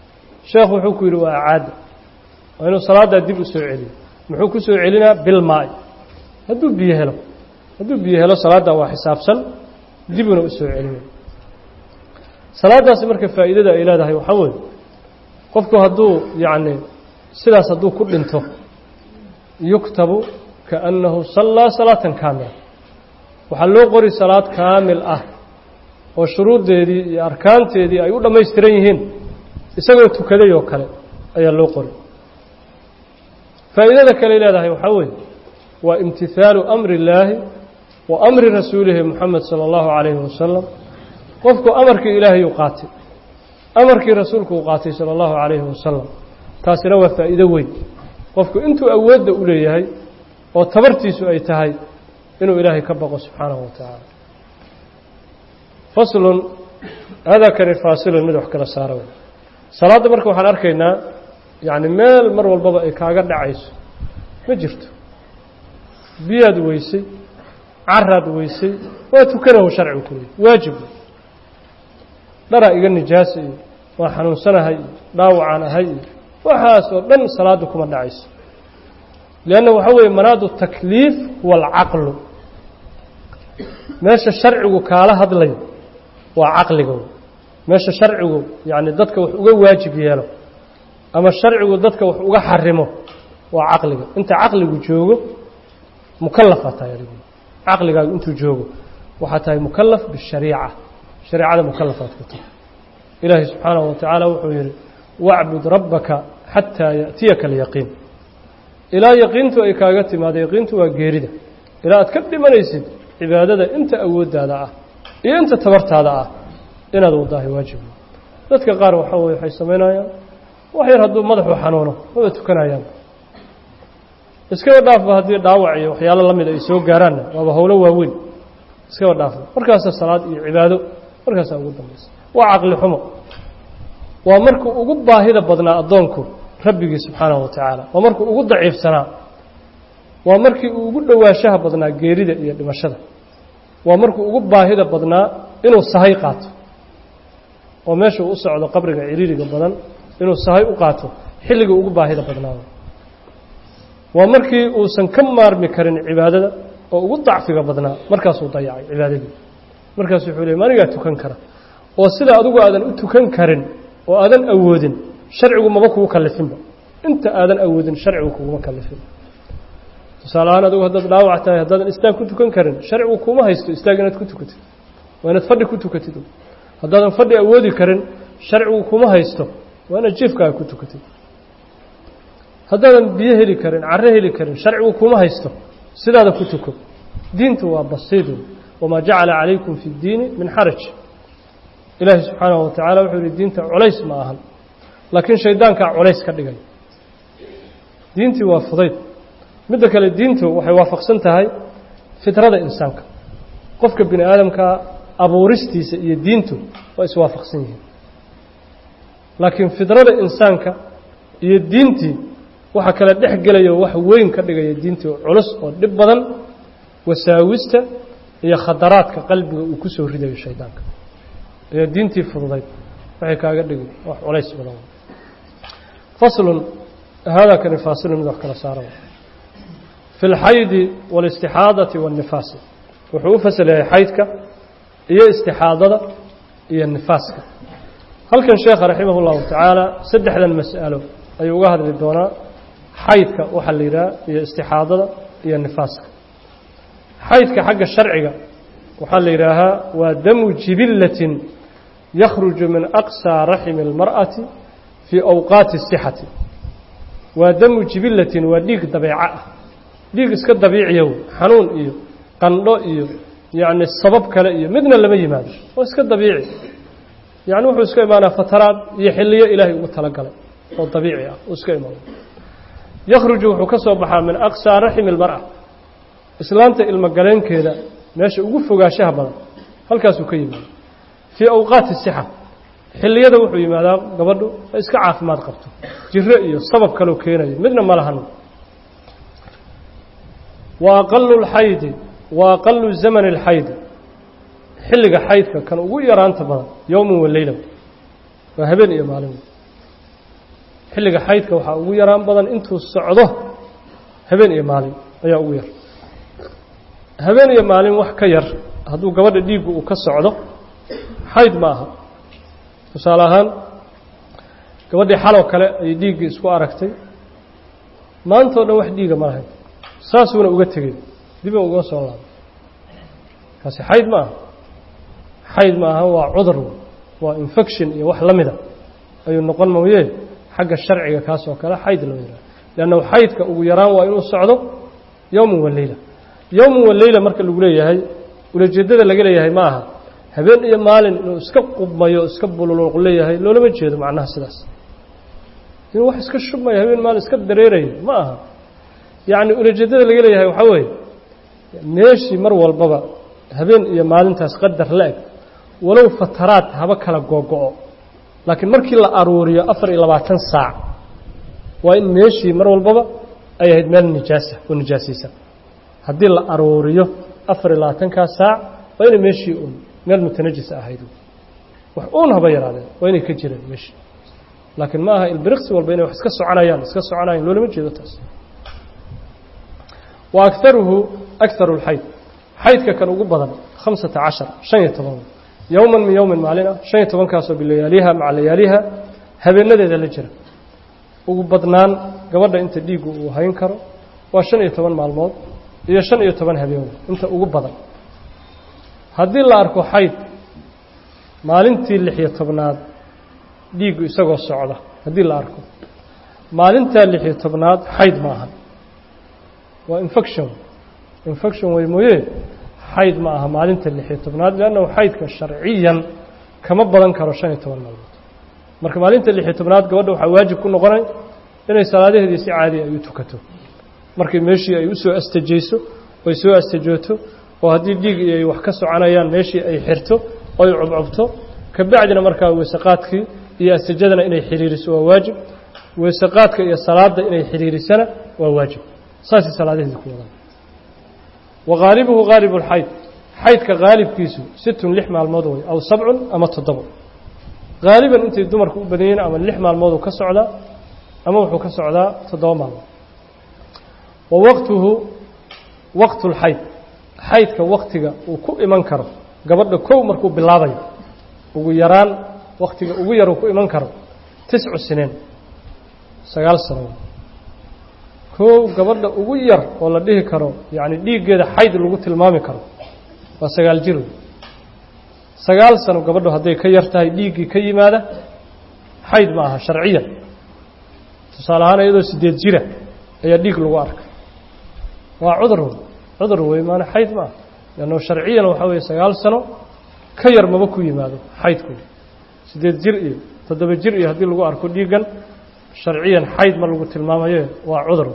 sheekhu wuxuu ku yidhi waa acaada waa inuu salaaddaa dib u soo celiyo muxuu ku soo celinaa bilmaai hadduu biyo helo hadduu biyo helo salaaddaa waa xisaabsan dibuna u soo celinay salaaddaasi marka faa'iidada ay leedahay waxaa weeye qofku hadduu yacni sidaas hadduu ku dhinto yuktabu kaannahu sallaa salaatan kaamila waxaa loo qori salaad kaamil ah oo shuruuddeedii iyo arkaanteedii ay u dhammaystiran yihiin isagoo tukaday oo kale ayaa loo qori faa'iidada kale leedahay waxaa weeye waa imtihaalu amri illaahi wa amri rasuulihi moxamed sala allahu calayhi wasalam qofku amarkii ilaahayuu qaatay amarkii rasuulku uu qaatay sala allahu calayhi wasalam taasina waa faa'iido weyn qofku intuu awoodda u leeyahay oo tabartiisu ay tahay inuu ilaahay ka baqo subxaanahu wa tacaala faslun hada kani faasilun mid wax kala saara wey salaadda marka waxaan arkaynaa yacni meel mar walbaba ay kaaga dhacayso ma jirto biyaad weysay caraad weysay waa tukanahu sharcigu ku leey waajib dharaa iga nijaasa iyo waa xanuunsanahay iyo dhaawacaan ahay iyo waxaas oo dhan salaadda kuma dhacayso lianna waxaa weeye manaadu takliif huwa alcaqlu meesha sharcigu kaala hadlayo waa caqliga meesha sharcigu yacni dadka wax uga waajib yeelo ama sharcigu dadka wax uga xarimo waa caqliga inta caqligu joogo mukalafaad tahay adigu caqligaagu intuu joogo waxaa tahay mukalaf bishariica shareecada mukalafaad ku tahay ilaahay subxaanahu wa tacaala wuxuu yidhi wacbud rabbaka xataa yaأtiyaka alyaqiin ilaa yaqiintu ay kaaga timaado yaqiintu waa geerida ilaa aad ka dhimanaysid cibaadada inta awooddaada ah iyo inta tabartaada ah inaad wadaahay waajib dadka qaar waxaa weye waxay samaynayaan wax yar hadduu madaxu xanuuno wada tukanayaan iskaba dhaafba haddii dhaawac iyo waxyaalo la mid ay soo gaaraanna waaba howlo waaweyn iskaba dhaafba markaasa salaad iyo cibaado markaasaa ugu dambaysa waa caqli xumo waa markuu ugu baahida badnaa addoonku rabbigii subxaanahu wa tacaala waa markuu ugu daciifsanaa waa markii uu ugu dhowaanshaha badnaa geerida iyo dhimashada waa markuu ugu baahida badnaa inuu sahay qaato oo meesha uu u socdo qabriga ciriiriga badan inuu sahay u qaato xilligii ugu baahida badnaa waa markii uusan ka maarmi karin cibaadada oo ugu dacfiga badnaa markaasuu dayacay cibaadadii markaasu wuxuu ley manigaa tukan kara oo sida adigu aadan u tukan karin oo aadan awoodin sharcigu maba kugu kalifinba inta aadan awoodin sharcigu kuguma kalifin tusaale ahaan adigu haddaad dhaawac tahay haddaadan istaag ku tukan karin sharcigu kuma haysto istaag inaad ku tukatid waa inaad fadhi ku tukatid haddaadan fadhi awoodi karin sharcigu kuma haysto waa inaad jiefkaaga ku tukatid haddaadan biyo heli karin carro heli karin sharcigu kuma haysto sidaada ku tuko diintu waa basiid wamaa jacala calaykum fi اddiini min xaraj ilaahi subxaanahu wa tacala wuxuu yihi diinta culays ma ahan laakiin shaydaankaa culays ka dhigay diintii waa fudayd midda kale diintu waxay waafaqsan tahay fitrada insaanka qofka bini aadamkaa abuuristiisa iyo diintu waa iswaafaqsan yihiin laakiin fidrada insaanka iyo diintii waxaa kala dhex gelaya wax weyn ka dhigaya diintii culus oo dhib badan wasaawista iyo khadaraadka qalbiga uu ku soo ridayo shaydaanka iyo diintii fududayd waxay kaaga dhigay wax culays badan faslun haadaa kani faasilun mid wax kala saara fi اlxaydi wاlاstixaadati wالnifaasi wuxuu u fasal yahay xaydka iyo istixaadada iyo nifaaska halkan sheekha raximah اllahu tacaala saddexdan mas'alo ayuu uga hadli doonaa xaydka waxaa la yidhaha iyo istixaadada iyo nifaaska xaydka xagga sharciga waxaa la yidhaahaa waa damu jibilatin yakhruju min aqsaa raximi اlmar'ati fii awqaati الsixati waa damu jibilatin waa dhiig dabeeco ah dhiig iska dabiiciyow xanuun iyo qandho iyo yacni sabab kale iyo midna lama yimaado waa iska dabiici yacni wuxuu iska imaanaa fataraad iyo xilliyo ilaahay ugu talagalay oo dabiici ah uu iska imaano yakhruju wuxuu ka soo baxaa min aqsaa raximi اlmar'a islaanta ilmogaleenkeeda meesha ugu fogaanshaha badan halkaasuu ka yimaada fii awqaati sixa xilliyada wuxuu yimaadaa gabadhu ay iska caafimaad qabto jiro iyo sabab kaloo keenayo midna ma lahan wa aqalu اlxaydi wa aqalu zamani اlxaydi xilliga xaydka kan ugu yaraanta badan yowman wa leyla waa habeen iyo maalin xilliga xaydka waxaa ugu yaraan badan intuu socdo habeen iyo maalin ayaa ugu yar habeen iyo maalin wax ka yar hadduu gabadha dhiiggu uu ka socdo xayd ma aha tusaale ahaan gabadhii xaloo kale ayay dhiiggii isku aragtay maanta o dhan wax dhiiga ma lahayn saasuuna uga tegey diba uga soo laabay kaasi xayd ma aha xayd ma aha waa cudur waa infection iyo wax la mida ayuu noqon mooye xagga sharciga kaas oo kale xayd loo yihaaha leannahu xaydka ugu yaraan waa inuu socdo yowman wa leyla yowman wa leyla marka lagu leeyahay ulajeeddada laga leeyahay ma aha habeen iyo maalin inuu iska qubmayo iska bululuuq leeyahay loolama jeedo macnaha sidaas inuu wax iska shubmayo habeen maalin iska dareerayo ma aha yacni ulajeeddada laga leeyahay waxaa weeye meeshii mar walbaba habeen iyo maalintaas qadar la-eg walow fataraad haba kala googo-o laakiin markii la aruuriyo afar iyo labaatan saac waa in meeshii mar walbaba ay ahayd meel nijaasa oo nijaasaysan haddii la aruuriyo afar iyo labaatankaa saac waa inay meeshii un meel mutanajisa ahayd wax uun haba yaraadeen waa inay ka jireen meeshii laakiin ma aha ilbiriqsi walba inay wax iska soconayaan iska soconayaan loolama jeedo taas wa akaruhu akaru lxayd xaydka kan ugu badan khamsata cashar shan iyo toban yowman min yowmin maalin ah shan iyo tobankaasoo bilayaaliha maca layaaliha habeenadeeda la jira ugu badnaan gabadha inta dhiiggu uu hayn karo waa shan iyo toban maalmood iyo shan iyo toban habeen inta ugu badan haddii la arko xayd maalintii lix-iyo tobnaad dhiiggu isagoo socda haddii la arko maalintaa lix-iyo tobnaad xayd ma aha waa infection infection wey mooye xayd ma aha maalinta lix-iyo tobnaad leannahu xaydka sharciyan kama badan karo shan iyo toban maalmood marka maalinta lix-iyo tobnaad gabadha waxaa waajib ku noqonay inay salaadaheedii si caadi ay u tukato markii meeshii ay u soo astajayso oy soo astajooto oo haddii dhiig ay wax ka soconayaan meeshii ay xirto oy cubcubto kabacdina markaa weeseqaadkii iyo astajadana inay xiriiriso waa waajib weeseqaadka iyo salaada inay xiriirisana waa waajib saasay salaadaheedii ku wadaan wa haalibuhu haalibu lxayd xaydka haalibkiisu sittun lix maalmood way aw sabcun ama toddobo haaliban intay dumarku u badan yihiin ama lix maalmooduu ka socdaa ama wuxuu ka socdaa toddoba maalmood wa waqtuhu waqtu lxayd xaydka waktiga uu ku iman karo gabadha kow markuu bilaabayo ugu yaraan waktiga ugu yar uu ku iman karo tiscu sineen sagaal sano kow gabadha ugu yar oo la dhihi karo yacni dhiiggeeda xayd lagu tilmaami karo waa sagaal jir sagaal sano gabadhu hadday ka yar tahay dhiiggii ka yimaada xayd ma aha sharciyan tusaale ahaan iyadoo sideed jira ayaa dhiig lagu arkay waa cudur cudur wey maana xayd ma aha leanno sharciyan waxaa weeye sagaal sano ka yar maba ku yimaado xaydku sideed jir iyo toddoba jir iyo haddii lagu arko dhiiggan sharciyan xayd ma lagu tilmaamaye waa cudur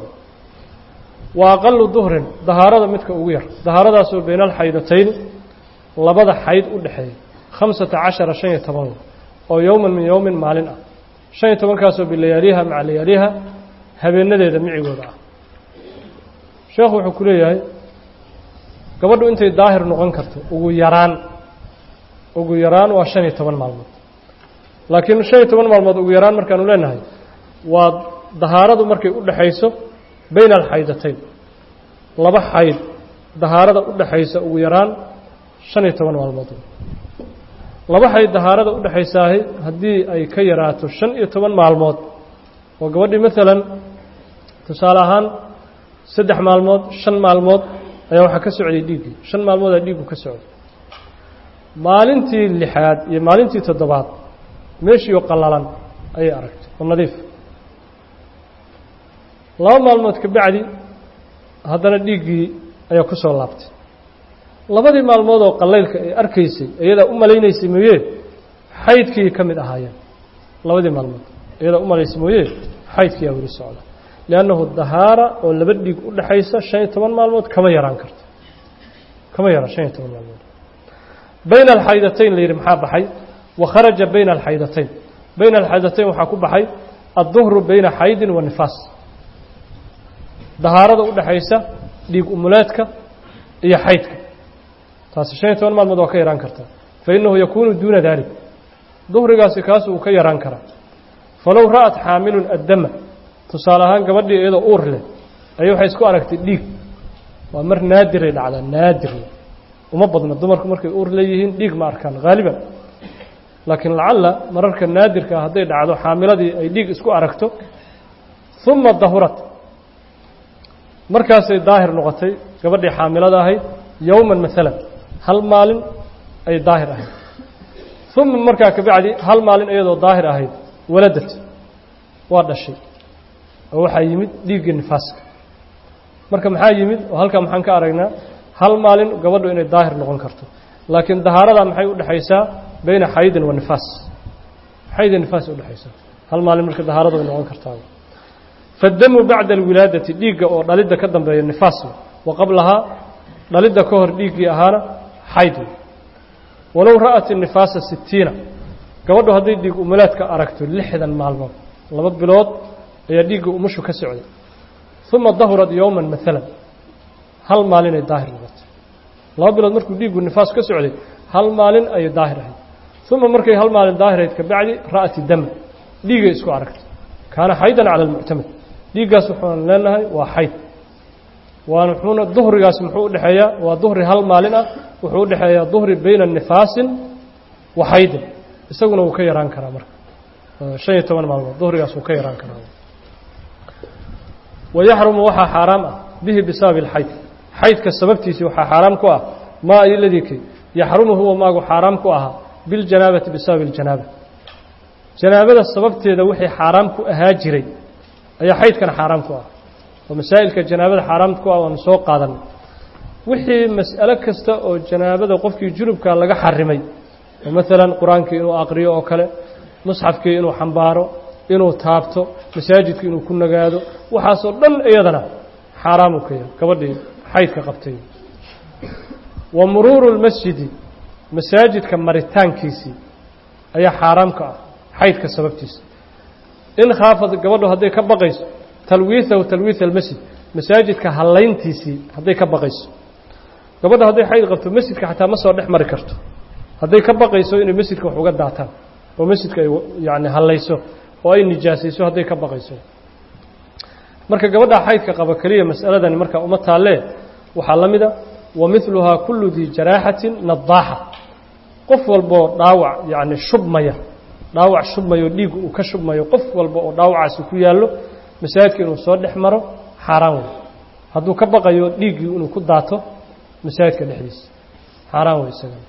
wa aqalu duhrin dahaarada midka ugu yar dahaaradaasoo bayna alxaydatayni labada xayd u dhexeeya khamsata cashara shan iyo toban oo yowman min yowmin maalin ah shan iyo tobankaasoo bilayaaliha maca layaaliha habeenadeeda micigooda ah sheekhu wuxuu ku leeyahay gabadhu intay daahir noqon karto ugu yaraan ugu yaraan waa shan iyo toban maalmood laakiin shan iyo toban maalmood ugu yaraan markaanu leenahay waa dahaaradu markay u dhexayso bayna alxaydatayn laba xayd dahaarada u dhexaysa ugu yaraan shan iyo toban maalmood laba xayd dahaarada u dhexaysaahi haddii ay ka yaraato shan iyo toban maalmood oo gabadhii maalan tusaale ahaan saddex maalmood shan maalmood ayaa waxaa ka socday dhiiggii shan maalmoodaa dhiiggu ka socday maalintii lixaad iyo maalintii toddobaad meeshii oo qallalan ayay aragtay oo nadiif laba maalmood ka bacdi haddana dhiiggii ayaa ku soo laabtay labadii maalmood oo qallaylka ay arkaysay iyadaa u malaynaysay mooye xaydkii ka mid ahaayeen labadii maalmood iyadaa u malaysay mooye xaydkiiyaa weli socda liannahu dahaara oo laba dhiig u dhexaysa shan iyo toban maalmood kama yaraan karto kama yaraan shan iyo toban maalmood bayna alxaydatayn la yidhi maxaa baxay wa kharaja bayna alxaydatayn bayna alxaydatayn waxaa ku baxay adduhru bayna xaydin wa nifaas dahaarada u dhexaysa dhiig umuleedka iyo xaydka taasi shan iyo toban maalmood waa ka yaraan kartaa fa innahu yakuunu duuna dalik duhrigaasi kaas uu ka yaraan karaa falow ra'at xaamilun addama tusaale ahaan gabadhii iyadoo uur leh ayay waxay isku aragtay dhiig waa mar naadiray dhacdaa naadir uma badna dumarku markay uur leeyihiin dhiig ma arkaan haaliban laakiin lacalla mararka naadirka ah hadday dhacdo xaamiladii ay dhiig isku aragto uma dahurat markaasay daahir noqotay gabadhii xaamilada ahayd yowman maalan hal maalin ay daahir ahayd uma markaa kabacdi hal maalin iyadoo daahir ahayd waladat waa dhashay oo waxaa yimid dhiiggii nifaaska marka maxaa yimid oo halkaa maxaan ka aragnaa hal maalin gabadhu inay daahir noqon karto laakiin dahaaradaa maxay udhexaysaa bayna xaydin wa nifaas xayd nifaas udhexaysaa hal maalin marka dahaaradu ay noqon kartaa fadamu bacda alwilaadati dhiigga oo dhalidda ka dambeeya nifaas wa qablahaa dhalidda ka hor dhiiggii ahaana xayd walow ra'at inifaasa sitiina gabadhu hadday dhiig umulaadka aragto lixdan maalmood laba bilood ayaa dhiigga umushu ka socday uma dahurad yowman maalan hal maalinay daahir noqotay laba bilood markuu dhiiggu nifaas ka socday hal maalin ayay daahir ahayd uma markay hal maalin daahirayd kabacdi ra'ati dama dhiigay isku aragtay kaana xaydan cala almuctamad dhiiggaas waxaan leenahay waa xayd waana wuxuuna duhrigaas muxuu udhexeeyaa waa duhri hal maalin ah wuxuu udhexeeyaa duhri bayna nifaasin wa xaydin isaguna wuu ka yaraan karaa marka shan iyo toban maalmood duhrigaas wuu ka yaraan karaa wayaxrumu waxaa xaaraam ah bihi bisababi alxayd xaydka sababtiisii waxaa xaaraam ku ah maa iladii kay yaxrumu huwa maagu xaaraam ku ahaa biljanaabati bisababi اljanaaba janaabada sababteeda wixii xaaraam ku ahaa jiray ayaa xaydkana xaaraam ku ah oo masaa'ilka janaabada xaaraam ku ah waanu soo qaadanay wixii mas'alo kasta oo janaabada qofkii junubka laga xarimay oo maalan qur-aankii inuu aqriyo oo kale musxafkii inuu xambaaro inuu taabto masaajidka inuu ku nagaado waxaasoo dhan iyadana xaaraamu ka yahay gabadhii xaydka qabtay wa muruuru lmasjidi masaajidka maritaankiisii ayaa xaaraam ka ah xaydka sababtiisa in khaafad gabadhu hadday ka baqayso talwiihahu talwiitha almasjid masaajidka hallayntiisii hadday ka baqayso gabadha hadday xayd qabto masjidka xataa ma soo dhex mari karto hadday ka baqayso inay masjidka wax uga daataan oo masjidka ay yani hallayso oo ay nijaasayso hadday ka baqayso marka gabadha xaydka qaba keliya mas'aladani marka uma taallee waxaa la mida wa midluhaa kullu dii jaraaxatin nadaaxa qof walboo dhaawac yacni shubmaya dhaawac shubmayo dhiig uu ka shubmayo qof walba oo dhaawacaasi ku yaallo masaajidka inuu soo dhex maro xaaraan wey hadduu ka baqayo dhiiggii inuu ku daato masaajidka dhexdiisa xaaraan wey isagana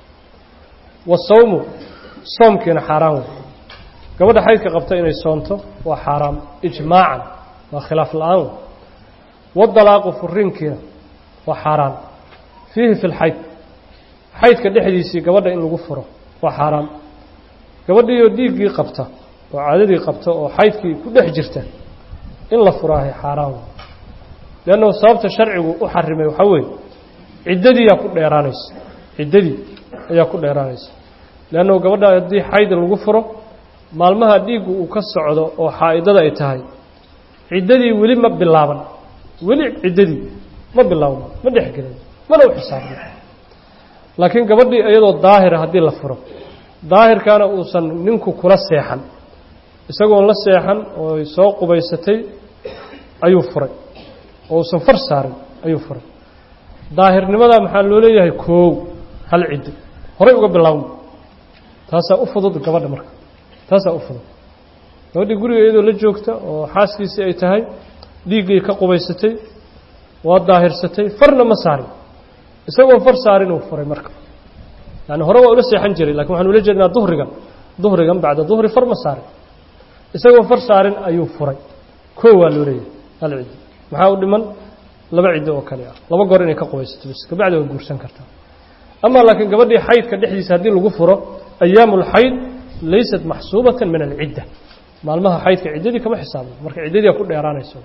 wasawmu soomkiina xaaraan wey gabadha xaydka qabta inay soomto waa xaaraam ijmaacan waa khilaaf la-aan wey wadalaaqu furiinkiina waa xaaraan fiihi fi lxayd xaydka dhexdiisii gabadha in lagu furo waa xaaraam gabadhiioo dhiiggii qabta oo caadadii qabta oo xaydkii ku dhex jirta in la furaahay xaaraan wey leannahu sababta sharcigu u xarimay waxaa weeye ciddadiiyaa ku dheeraanaysa ciddadii ayaa ku dheeraanaysa leannahu gabadha haddii xayd lagu furo maalmaha dhiiggu uu ka socdo oo xaa'idada ay tahay ciddadii weli ma bilaaban weli ciddadii ma bilaabno ma dhexgelin mana u xisaabin laakiin gabadhii iyadoo daahira haddii la furo daahirkaana uusan ninku kula seexan isagoon la seexan oo soo qubaysatay ayuu furay oo uusan far saarin ayuu furay daahirnimadaa maxaa loo leeyahay koow hal ciddo horay uga bilaabno taasaa u fudud gabadha marka taasaa u fudud gabadhii guriga iyadoo la joogta oo xaaskiisii ay tahay dhiiggay ka qubaysatay waa daahirsatay farna ma saarin isagoo far saarin uu furay marka yani hore waa ula seexan jiray lakin waxaan ula jeednaa duhrigan duhrigan bacda duhri far ma saarin isagoo far saarin ayuu furay koo waa loo leeyahay hal ciddo maxaa u dhiman laba ciddo oo kale ah laba goor inay ka qubaysato bas kabacdi waa guursan kartaa ama laakiin gabadhii xaydka dhexdiisa haddii lagu furo ayaamu lxayd laysat maxsuubatan min alcidda maalmaha xaydka ciddadii kama xisaabno marka ciddadii ku dheeraanayso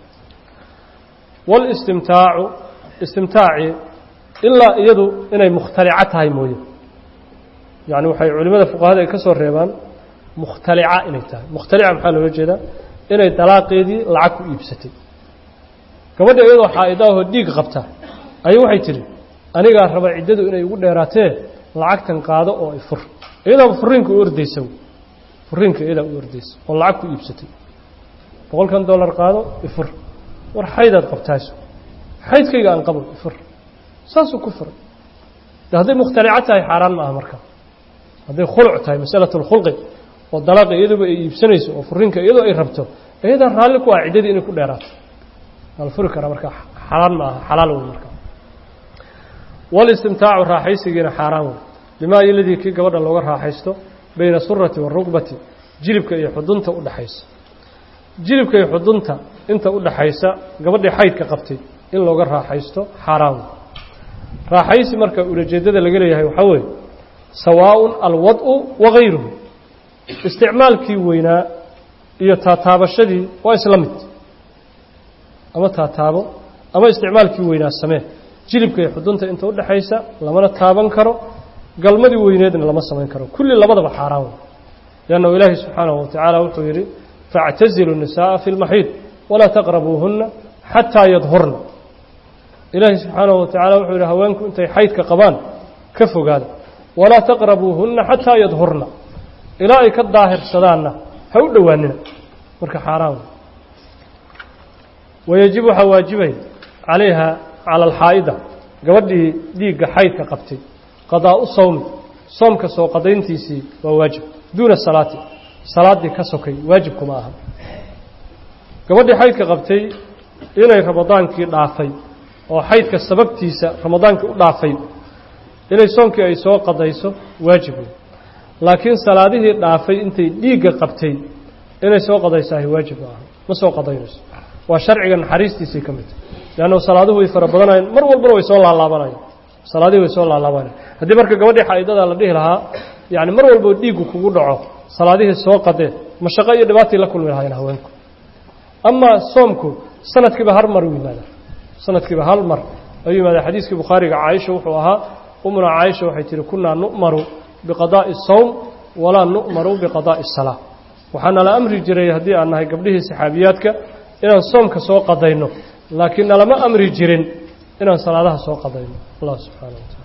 walistimtaacu istimtaacii ilaa iyadu inay mukhtalica tahay mooye yani waxay culimada fuqahada ay ka soo reebaan mukhtalica inay tahay mukhtalica maxaa loola jeedaa inay dalaaqeedii lacag ku iibsatay gabadha iyadoo xaa'idaahoo dhiig qabta ayay waxay tidhi anigaa raba ciddadu inay ugu dheeraatee lacagtan qaado oo ay fur iyadaaba furiinka u ordaysa furiinka iyadaa u ordaysa oo lacag ku iibsatay boqolkan dollar qaado ifur war xaydaad qabtaaso xaydkayga aan qabo ifur saasuu ku furay de hadday mukhtalico tahay xaaraan ma aha marka hadday khuluc tahay masalat اlkhulqi oo dalaaqa iyaduba ay iibsanayso oo furiinka iyadoo ay rabto iyadaa raalli ku ah ciddadii inay ku dheeraato waa la furi karaa marka xaaraan ma aha xalaal wey marka walistimtaacu raaxaysigiina xaaraan wey bimaa iladii kii gabadha looga raaxaysto bayna surati warugbati jilibka iyo xudunta u dhaxaysa jilibka iyo xudunta inta u dhaxaysa gabadhii xaydka qabtay in looga raaxaysto xaaraan wey raaxaysi marka ulajeeddada laga leeyahay waxaa weeye sawaaءun alwad'u wagayruhu isticmaalkii weynaa iyo taataabashadii waa isla mid ama taataabo ama isticmaalkii weynaa samee jilibka iyo xudunta inta u dhaxaysa lamana taaban karo galmadii weyneedna lama samayn karo kulli labadaba xaaraan wey liannahu ilaahi subxaanahu watacaala wuxuu yidhi faاctazilu الnisaءa fi اlmaxiid walaa taqrabuuhuna xataa yadhurna ilaahi subxaanahu watacaala wuxuu yidhi haweenku intay xaydka qabaan ka fogaada walaa taqrabuuhunna xataa yadhurna ilaa ay ka daahirsadaanna ha u dhowaanina marka xaaraan wey wayajib waxaa waajibay calayha cala alxaa'ida gabadhii dhiigga xaydka qabtay qadaa'u sawmi soomka soo qadayntiisii waa waajib duuna salaati salaaddii ka sokay waajibkuma aha gabadhii xaydka qabtay inay ramadaankii dhaafay oo xaydka sababtiisa ramadaankii u dhaafay inay soomkii ay soo qadayso waajib wey laakiin salaadihii dhaafay intay dhiigga qabtay inay soo qadaysaahi waajib ma aha ma soo qadaynayso waa sharciga naxariistiisay ka midta leannu salaaduhu way fara badanayeen mar walbana way soo laalaabanayeen salaadihii way soo laalaabanayeen haddii marka gabadhii xaa'idada la dhihi lahaa yacni mar walboo dhiiggu kugu dhaco salaadihii soo qadee mashaqo iyo dhibaatay la kulmi lahaayeen haweenku amaa soomku sanadkiiba har mar u yimaada sanadkiiba hal mar ayuu yimaada xadiiskii bukhaariga caaisha wuxuu ahaa umuna caaisha waxay tihi kunaa nu'maru biqadaa'i sawm walaa nu'maru biqadaa'i salaa waxaana la amri jiray haddii aan nahay gabdhihii saxaabiyaadka inaan soomka soo qadayno laakiin nalama amri jirin inaan salaadaha soo qadayno allah subxaana wa taala